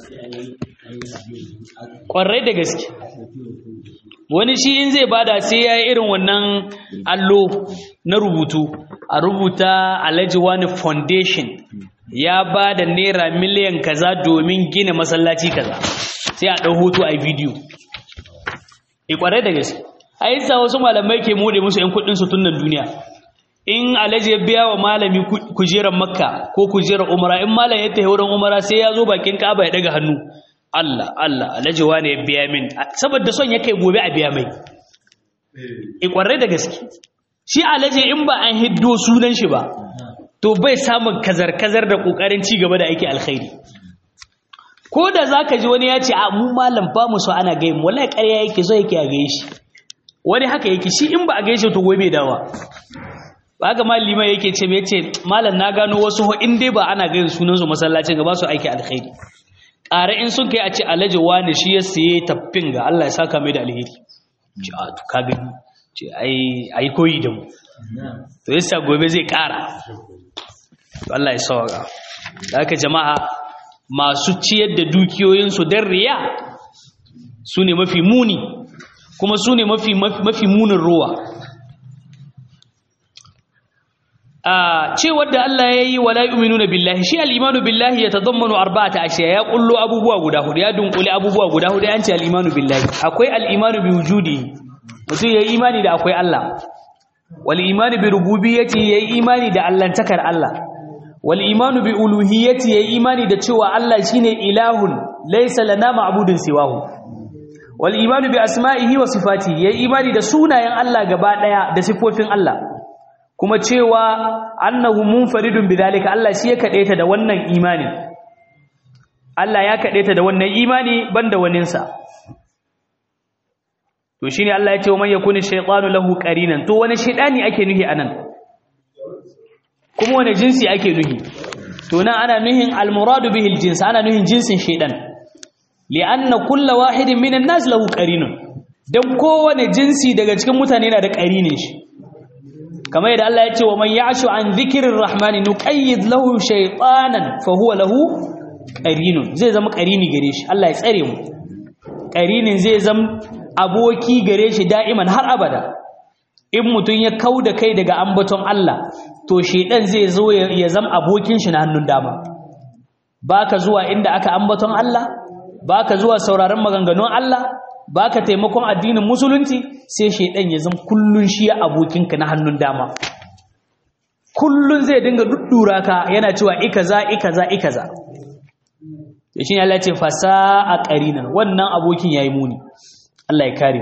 kwarai da gaske wani shi in zai bada sai ya yi irin wannan allo na rubutu a rubuta alajawa ne foundation ya bada naira miliyan kaza domin gina masallaci kaza sai a ɗau hoto a bidiyo e kwarai da gaske a yi sa wasu malamai ke mode musu ‘yan kudinsu tun nan duniya in alaji ya biya wa malami kujerar makka ko kujerar umara in malam ya tafi wurin umara sai ya zo bakin kaba ya daga hannu Allah Allah alaji wane ya biya min saboda son ya kai gobe a biya mai e kwarai da gaske shi alaji in ba an hiddo sunan shi ba to bai samun kazar-kazar da kokarin ci gaba da aiki alkhairi ko da zaka ji wani ya ce a mu malam ba mu so ana gaimu wallahi ƙarya yake so yake a gaye shi wani haka yake shi in ba a gaishe to gobe dawa ba ga malima yake ce me ce malam na gano wasu ho in dai ba ana gayin sunan su masallacin ga ba su aiki alkhairi ƙara in sun kai a ce alhaji wani shi ya siye taffin ga Allah ya saka mai da alheri ce a to ka gani ce ai ai koyi da mu to yasa gobe zai ƙara to Allah ya sauka da haka jama'a masu ciyar da dukiyoyinsu don riya su ne mafi muni kuma su ne mafi, mafi munin ruwa a cewar da Allah ya yi wala yu'minuna billahi shi al-imanu billahi yatadammanu arba'ata ashiya ya kullo abubuwa guda hudu ya dunkule abubuwa guda hudu an ce al-imanu billahi akwai al-imanu bi wujudi mutum yayi imani da akwai Allah wal imanu bi rububiyyati yayi imani da allantakar Allah wal imanu bi uluhiyyati yayi imani da cewa Allah shine ilahun laysa lana ma'budun siwahu wal imanu bi asma'ihi wa sifatihi yayi imani da sunayen Allah gaba daya da sifofin Allah kuma cewa annahu munfaridun bidalika Allah shi ya kadaita da wannan imani Allah ya kadaita da wannan imani banda waninsa to shine Allah ya ce man yakuni shaytanu lahu qarinan to wani shaytani ake nuhi anan kuma wani jinsi ake nuhi to nan ana nuhin almuradu bihi aljins ana nuhin jinsin shaytan li'anna kullu wahidin minan nas lahu qarinun dan kowane jinsi daga cikin mutane yana da qarinin shi kamar yadda Allah ya ce wa man ya'shu an dhikrir rahmani nuqayyid lahu shaytanan fa huwa lahu qarinun zai zama qarini gare shi Allah ya tsare mu qarinin zai zama aboki gare shi da'iman har abada in mutun ya kauda kai daga ambaton Allah to shedan zai zo ya zama abokin shi na hannun dama baka zuwa inda aka ambaton Allah baka zuwa sauraron maganganun Allah baka taimakon addinin musulunci sai shedan ya zama kullun shi ya abokinka na hannun dama kullun zai dinga duddura ka yana cewa ikaza ikaza ikaza to shine Allah ya ce fasa'a qarinan wannan abokin yayi muni Allah ya kare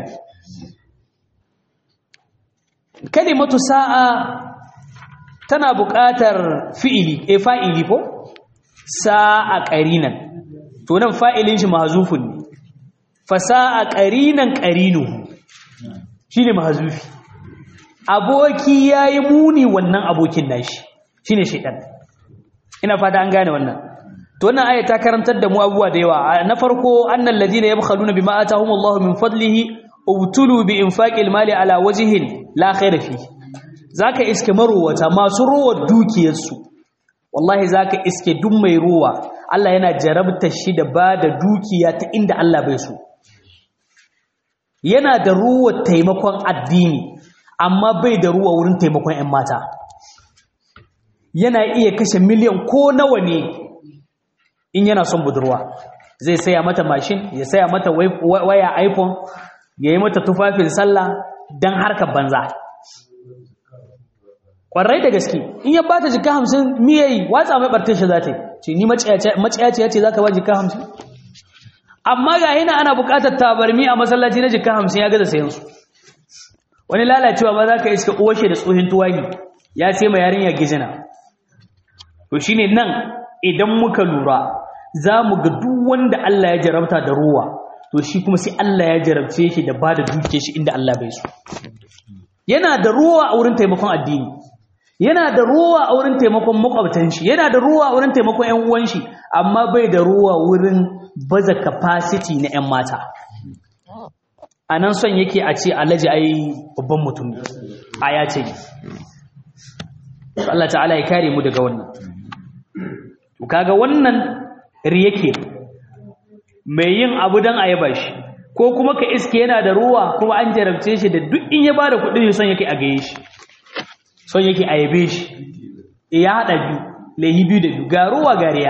kalimatu sa'a tana buƙatar fi'ili e fa'ili ko sa'a qarinan to nan fa'ilin shi mahzufun ne fasa'a qarinan qarinuhu shine mahzufi aboki yayi muni wannan abokin nashi shine shaytan ina fata an gane wannan to wannan aya ta karantar da mu abubuwa da yawa na farko annal ladina yabkhaluna bima atahumullahu min fadlihi ubtulu bi infaqil mali ala wajhin la khayra fi zaka iske marowata masu ruwa dukiyarsu wallahi zaka iske duk mai ruwa Allah yana jarabta shi da bada dukiya ta inda Allah bai so yana da ruwa taimakon addini amma bai da ruwa wurin taimakon 'yan mata yana iya kashe miliyan ko nawa ne in yana son budurwa zai saya mata mashin ya saya mata waya iphone ya yi mata tufafin sallah don harkar banza ƙwarai da gaske in ya bata jika hamsin miyayi watsa mai ɓartar shi za ta yi ce ni maciyaci ya ce za ka ba jika hamsin amma ga yana ana buƙatar tabarmi a masallaci na jika hamsin ya gaza sayan su wani lalacewa ba za ka iska uwashe da tsohin tuwagi ya ce ma yarinya gizina to shine nan idan muka lura za mu ga duk wanda Allah ya jarabta da ruwa to shi kuma sai Allah ya jarabce shi da ba da duke shi inda Allah bai so yana da ruwa a wurin taimakon addini yana da ruwa a wurin taimakon makwabtan shi yana da ruwa a wurin taimakon ƴan uwan shi amma bai da ruwa wurin baza capacity na ƴan mata anan son yake a ce alaji ai babban mutum ne aya ce Allah ta'ala ya kare mu daga wannan to kaga wannan riyake mai yin abu dan ayaba shi ko kuma ka iske yana da ruwa kuma an jarabce shi da duk in ya bada kuɗi son yake a gaye shi son yake a yabe shi ya haɗa biyu laihi biyu da biyu ga ruwa ga riya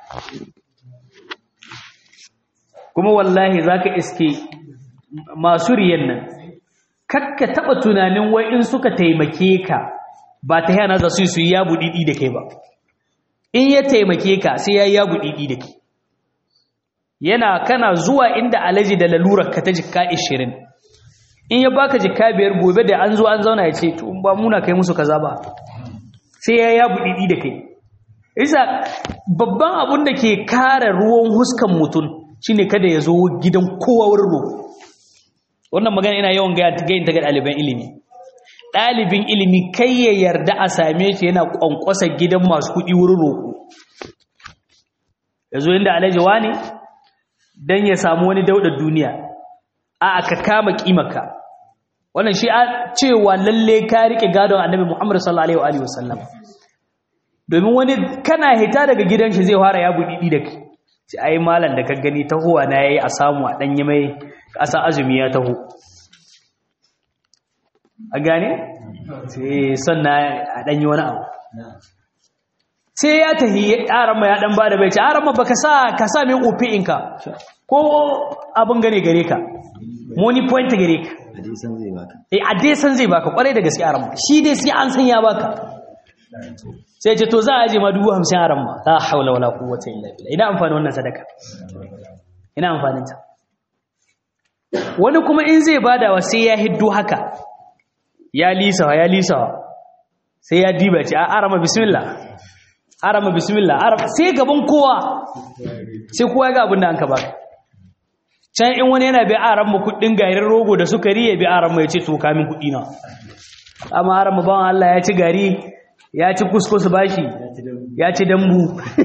kuma wallahi za ka iske masu riyan nan kakka taɓa tunanin wai in suka taimake ka ba ta yana za su yi su yi yabu ɗiɗi da kai ba in ya taimake ka sai ya yi yabu ɗiɗi da kai yana kana zuwa inda alaji da lalurar ka ta jikka ishirin in ya baka jikka biyar gobe da an zo an zauna ya ce to ba muna kai musu kaza ba sai ya yabu ɗiɗi da kai isa babban abun da ke kare ruwan huskan mutum shine kada ya zo gidan kowa wurin roƙo wannan magana ina yawan gayin ta ga ɗaliban ilimi ɗalibin ilimi kai ya yarda a same shi yana ƙwanƙwasa gidan masu kuɗi wurin roƙo ya zo inda alhaji ne don ya samu wani daudar duniya a aka kama ƙimaka wannan shi a cewa lalle ka riƙe gadon annabi muhammadu sallallahu alaihi wa sallam domin wani kana hita daga gidan shi zai fara ya buɗi da kai ci ai malam da ka gani tahowa na yayi a samu a ɗanyi mai ƙasa azumi ya taho a gane sai sannan a ɗanyi wani abu sai ya tahi yaran ma ya dan bada bai ce yaran ma baka sa ka sa min ofi inka ko abin gane gare ka money point gare ka hadisan zai baka eh a dai san zai baka kwarai da gaske yaran ma shi dai sai an san ya baka sai ce to za a je ma dubu hamsin yaran ma la haula wala quwwata illa billah ina amfani wannan sadaka ina amfanin ta wani kuma in zai badawa sai ya hiddo haka ya lisawa ya lisawa sai ya diba ce a arama bismillah arama bismillah arama sai gaban kowa sai kowa ga abin da an ka baka can in wani yana bi arama kudin gairin rogo da sukari ya bi arama ya ce to kamin kudi na amma arama ban Allah ya ci gari ya ci kuskus bashi ya ci dambu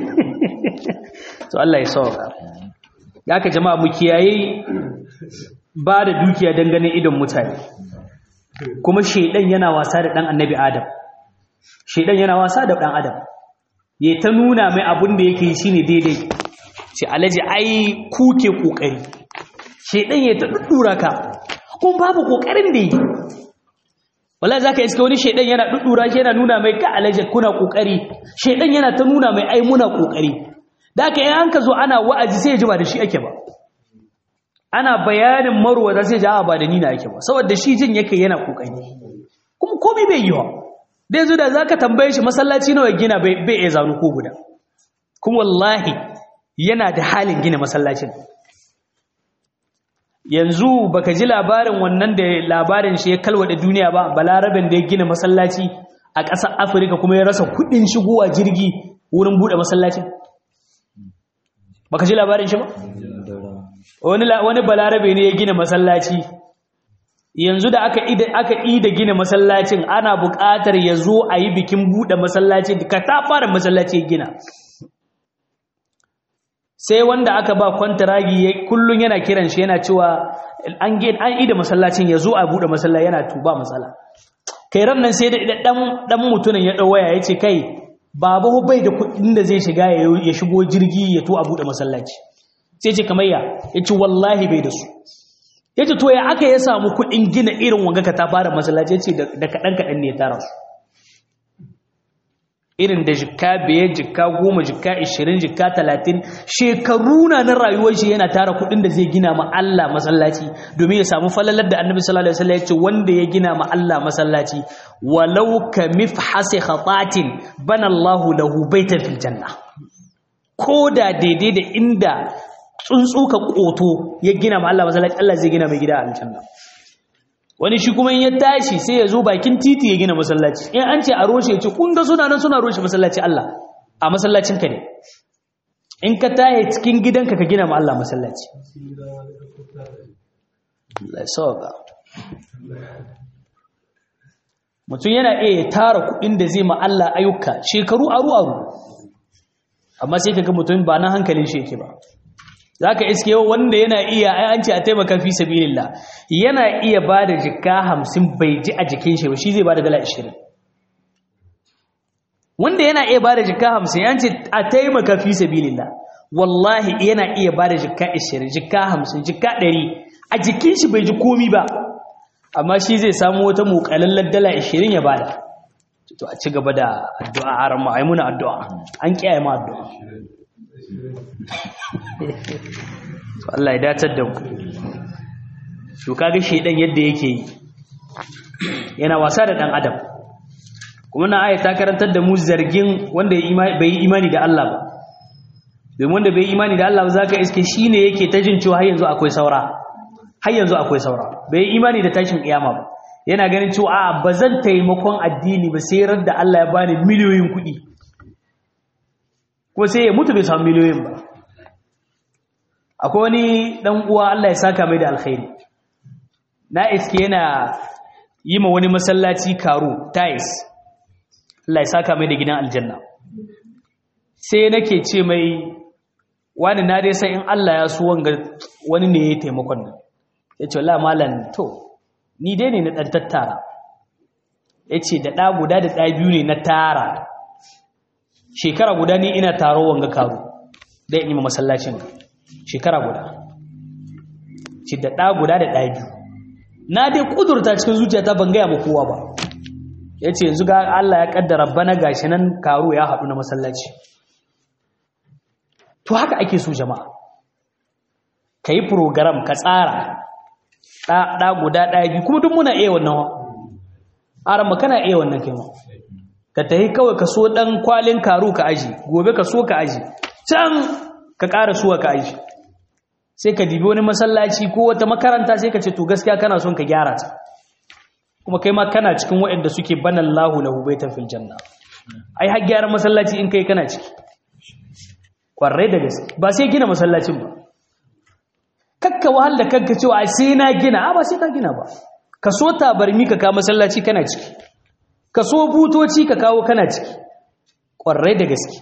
to Allah ya sauka ya ka jama'a mu kiyaye ba da dukiya dangane idon mutane kuma shaidan yana wasa da dan annabi adam shaidan yana wasa da dan adam ya ta nuna mai abun da yake shine daidai ce alaji ai kuke kokari shaidan ya ta duddura ka kun babu kokarin da yi wallahi zaka iska wani shaidan yana duddura shi yana nuna mai ka alaji kuna kokari shaidan yana ta nuna mai ai muna kokari da haka in an ka zo ana wa'azi sai ya ji ba da shi ake ba ana bayanin marwata sai ja ba da ni na ake ba saboda shi jin yake yana kokari kuma komai bai yi wa dai zo da zaka tambaye shi masallaci nawa gina bai bai iya zanu ko guda kuma wallahi yana da halin gina masallacin yanzu baka ji labarin wannan da labarin shi ya kalwada duniya ba balaraben da ya gina masallaci a ƙasar Afirka kuma ya rasa kuɗin shigowa jirgi wurin buɗe masallacin baka ji labarin shi ba wani balarabe ne ya gina masallaci yanzu da aka ida aka ida gina masallacin ana buƙatar ya zo a yi bikin buɗe masallaci ka ta fara masallaci ya gina sai wanda aka ba kwantaragi kullum yana kiran shi yana cewa an an ida masallacin ya zo a buɗe masallaci yana tuba matsala kai ran nan sai da dan dan mutumin ya dau waya yace kai baba bai da kuɗin da zai shiga ya shigo jirgi ya to a buɗe masallaci sai ce kamar ya ya ce wallahi bai da su yace to ya aka ya samu kuɗin gina irin wanga ka ta fara masallaci yace da kaɗan kaɗan ne ya tara su irin da jikka biyar jikka goma jikka ishirin jikka talatin shekaru na na rayuwar shi yana tara kuɗin da zai gina ma Allah masallaci domin ya samu falalar da annabi sallallahu alaihi wasallam ya ce wanda ya gina ma Allah masallaci walau ka mifhasi khatatin bana Allahu lahu baitan fil janna ko da daidai da inda tsuntsu ka koto ya gina ma Allah masallaci Allah zai gina mai gida a aljanna wani shi kuma in ya tashi sai ya zo bakin titi ya gina masallaci in an ce a roshe ce kun ga suna nan suna roshe masallaci Allah a masallacin ka ne in ka taye cikin gidanka ka gina ma Allah masallaci Allah sauka mutum yana iya tara kuɗin da zai ma Allah ayyuka shekaru aru aru amma sai kaga mutum ba na hankalin shi yake ba zaka iske wanda yana iya ai an ce a taimaka fi sabilillah yana iya bada jikka 50 bai ji a jikin shi ba shi zai bada dala 20 wanda yana iya bada jikka 50 an ce a taimaka fi sabilillah wallahi yana iya bada jikka 20 jikka 50 jikka 100 a jikin shi bai ji komi ba amma shi zai samu wata muƙalallar dala 20 ya bada to a ci gaba da addu'a a ran ma'aimuna addu'a an kiyaye ma addu'a to Allah ya datar da ku to kaga shedan yadda yake yi yana wasa da dan adam kuma na aya ta karantar da mu zargin wanda bai yi imani da Allah ba domin wanda bai yi imani da Allah ba zaka iske shine yake ta jin cewa har yanzu akwai saura har yanzu akwai saura bai yi imani da tashin kiyama ba yana ganin cewa a ba zan taimakon addini ba sai rar da Allah ya bani miliyoyin kuɗi ko sai ya mutu bai samu miliyoyin ba akwai wani dan uwa Allah ya saka mai da alkhairi na iske yana yi ma wani masallaci karo tais Allah ya saka mai da gidan aljanna sai nake ce mai wani na dai sai in Allah ya so wanga wani ne ya taimakon nan ya ce wallahi malam to ni dai ne na ɗan tattara ya ce da ɗa guda da ɗa biyu ne na tara shekara guda ni ina taro wanga karo dai in yi masallacin shekara guda ce da ɗa guda da ɗa biyu na dai ƙudurta cikin zuciyata ban gaya ma kowa ba ya ce yanzu ga Allah ya ƙaddara bana gashi nan karo ya haɗu na masallaci to haka ake so jama'a ka yi program ka tsara ɗa guda ɗaya biyu kuma duk muna iya wannan arama kana iya wannan kai ma ka tafi kawai ka so ɗan kwalin karu ka aji gobe ka so ka aji can ka ƙara suwa ka aji sai ka dibi wani masallaci ko wata makaranta sai ka ce to gaskiya kana son ka gyara ta kuma kai ma kana cikin waɗanda suke banan lahu lahu baitan fil janna ai har gyaran masallaci in kai kana ciki kwarai da gaske ba sai gina masallacin ba kakka wahal da kanka cewa sai na gina a ba sai ka gina ba ka so tabarmi ka kawo masallaci kana ciki ka so butoci ka kawo kana ciki ƙwarai da gaske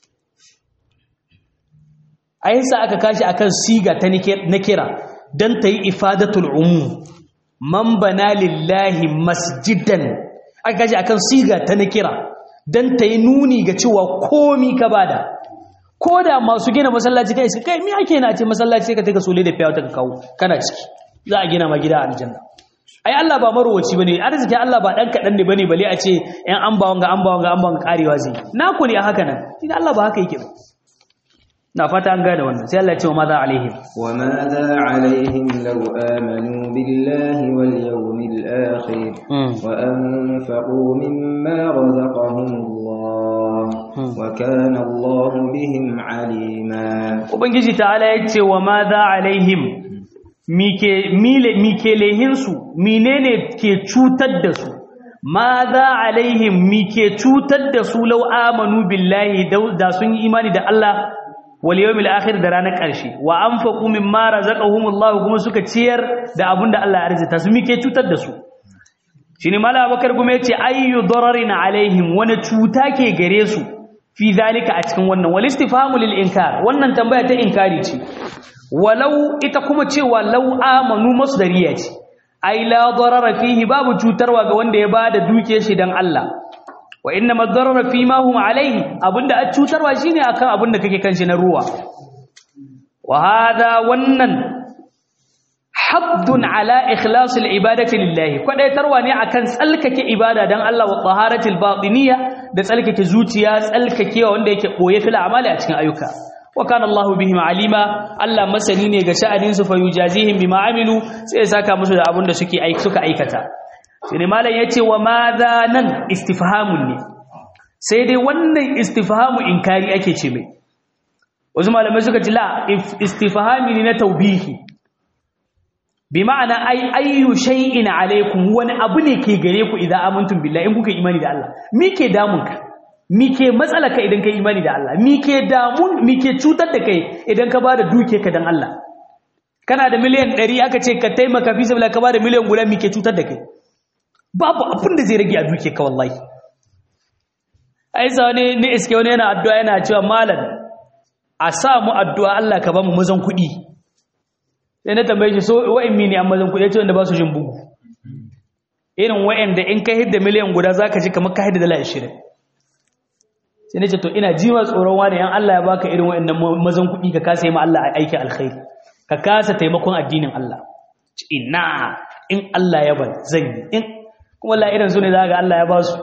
a yasa aka kashi akan siga ta na kira don ta yi ifadatul umu man bana lillahi masjidan aka kashi akan siga ta na kira don ta yi nuni ga cewa komi ka bada ko da masu gina masallaci kai su kai me ake na ce masallaci ka taka sole da fiyawa ta kawo kana ciki za a gina ma gida a aljanna ai Allah ba marowaci bane arziki Allah ba dan kadan ne bane bale a ce yan an ba wanga an ba wanga an ba wanga karewa zai naku ne a haka nan shi Allah ba haka yake ba na fata an gane wannan sai Allah ya ce wa madha alaihim wa madha alaihim law amanu billahi wal yawmil akhir wa anfaqu mimma razaqahum Allah wa kana Allah bihim alima ubangiji ta'ala ya ce wa madha alaihim mike mile mike lehinsu menene ke cutar da su madha alaihim mike cutar da su law amanu billahi da sun yi imani da Allah wal yawmil akhir da ranar ƙarshe wa anfaqu mimma razaqahumullahu kuma suka ciyar da abinda Allah ya arzita su mike cutar da su shine mala abakar kuma yace ayyu dararin alaihim wani cuta ke gare su fi zalika a cikin wannan wal istifhamu lil inkar wannan tambaya ta inkari ce walau ita kuma cewa law amanu masdariya ce ai la darara fihi babu cutarwa ga wanda ya bada dukiyar shi dan Allah wa inna madarara fi ma hum alaihi abinda a cutarwa shine akan abinda kake kanshi na ruwa wa hada wannan haddun ala ikhlasil ibadati lillahi kwadaitarwa ne akan tsalkake ibada dan Allah wa taharatil batiniya da tsalkake zuciya tsalkakewa wanda yake boye fil amali a cikin ayyuka wa kana Allahu bihim alima Allah masani ne ga sha'anin su fa yujazihim bima amilu sai ya saka musu da abin da suke aiki suka aikata sai ne malam yace wa madha nan istifhamun ne sai dai wannan istifhamu inkari ake ce mai wasu malamai suka ce la istifhami ne na taubihi bi ma'ana ai ayyu shay'in alaikum wani abu ne ke gare ku idan amantum billahi in kuka imani da Allah me ke damun ka me ke matsala ka idan ka imani da Allah me ke damun me ke cutar da kai idan ka bada duke ka dan Allah kana da miliyan 100 aka ce ka taimaka fi sabila ka bada miliyan guda me ke cutar da kai babu abin da zai rage a duke ka wallahi ai sa wani ni iske wani yana addu'a yana cewa malam a sa mu addu'a Allah ka ba mu mazan kuɗi sai na tambaye shi so wa'in mini an mazan kuɗi ce wanda ba su jin bugu irin wa'in da in ka hidda miliyan guda za ka ji kamar ka hidda dala ashirin sai na ce to ina jima tsoron wani yan Allah ya baka irin wa'in mazan kuɗi ka kasa yi ma Allah aiki alkhairi ka kasa taimakon addinin Allah ina in Allah ya ban zan yi in kuma la irin su ne za ga Allah ya ba su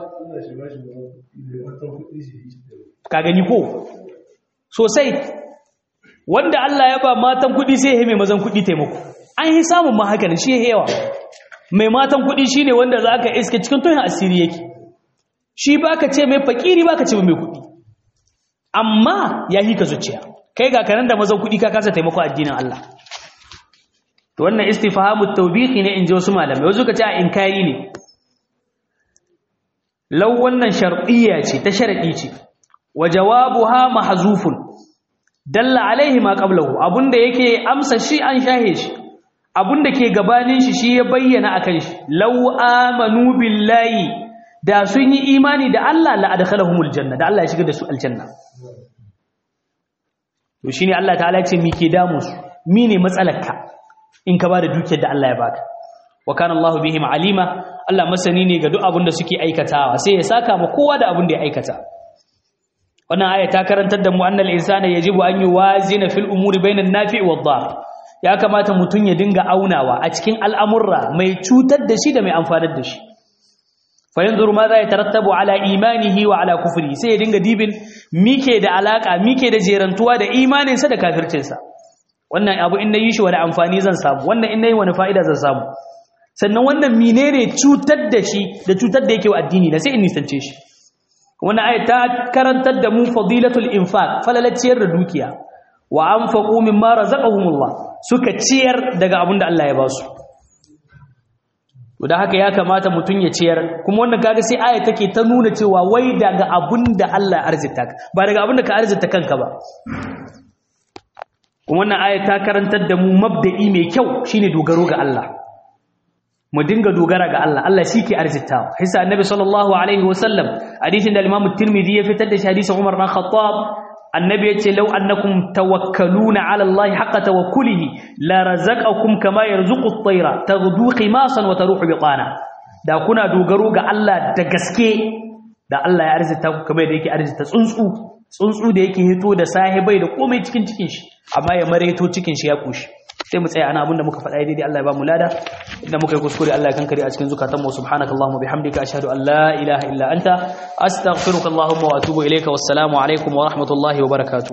ka gani ko sosai wanda Allah ya ba matan kuɗi sai ya mai mazan kuɗi taimako an yi samun ma haka shi yawa mai matan kuɗi shine wanda za ka iske cikin tuhin asiri yake shi ba ka ce mai fakiri ba ka ce mai kuɗi amma ya yi ka zuciya kai ga kanan da mazan kuɗi ka kasa taimako addinin Allah to wannan istifhamu tawbihi ne in ji wasu malamai wasu ka ce a inkari ne lau wannan shar'iyya ce ta sharadi ce wa jawabuha mahzufun dalla alaihi ma qablahu abunda yake amsa shi an shahe shi abunda ke gabanin shi shi ya bayyana akan shi law amanu billahi da sun yi imani da Allah la adkhalahumul janna da Allah ya shiga da su aljanna to shine Allah ta'ala ya ce mi ke damu su mine matsalarka in ka bada dukiyar da Allah ya baka wa kana Allahu bihim alima Allah masani ne ga duk abin da suke aikatawa sai ya saka ma kowa da abin da ya aikata wannan aya ta karantar da mu annal insana yajibu an yuwazina fil umuri bainan nafi' wad dar ya kamata mutun ya dinga aunawa a cikin al'amurra mai cutar da shi da mai amfanar da shi fa yanzuru ma za ya tarattabu ala imanihi wa ala kufri sai ya dinga dibin mike da alaka mike da jerantuwa da imanin sa da kafircin sa wannan abu in nayi shi wani amfani zan samu wannan in nayi wani fa'ida zan samu sannan wannan menene cutar da shi da cutar da yake wa addini da sai in nisance shi wannan ayat ta karantar da mu fadilatul infaq falalaciyar da dukiya wa anfaqu mimma razaqahumullah suka ciyar daga abin da Allah ya ba su to da haka ya kamata mutun ya ciyar kuma wannan kaga sai ayat take ta nuna cewa wai daga abin da Allah ya arzita ka ba daga abin da ka arzita kanka ba kuma wannan ayat ta karantar da mu mabda'i mai kyau shine dogaro ga Allah mu dinga dogara ga Allah Allah shi ke arzitawa hisa annabi sallallahu alaihi wasallam hadisin da al-imam at-tirmidhi ya fitar da shi hadisin Umar bin Khattab annabi yace law annakum tawakkaluna ala Allah haqqa tawakkulihi la razaqakum kama yarzuqu at-tayra taghdu qimasan wa taruhu biqana da kuna dogaro ga Allah da gaske da Allah ya arzita ku kamar da yake arzita tsuntsu tsuntsu da yake hito da sahibai da komai cikin cikin shi amma ya mareto cikin shi ya kushi sai mu tsaya ana abinda muka faɗa daidai Allah ya ba mu lada inda muka yi kuskure Allah ya kankare a cikin zukatan mu subhanakallahumma bihamdika ashhadu an la ilaha illa anta astaghfiruka allahumma wa atubu ilayka wassalamu alaikum wa rahmatullahi wa barakatuh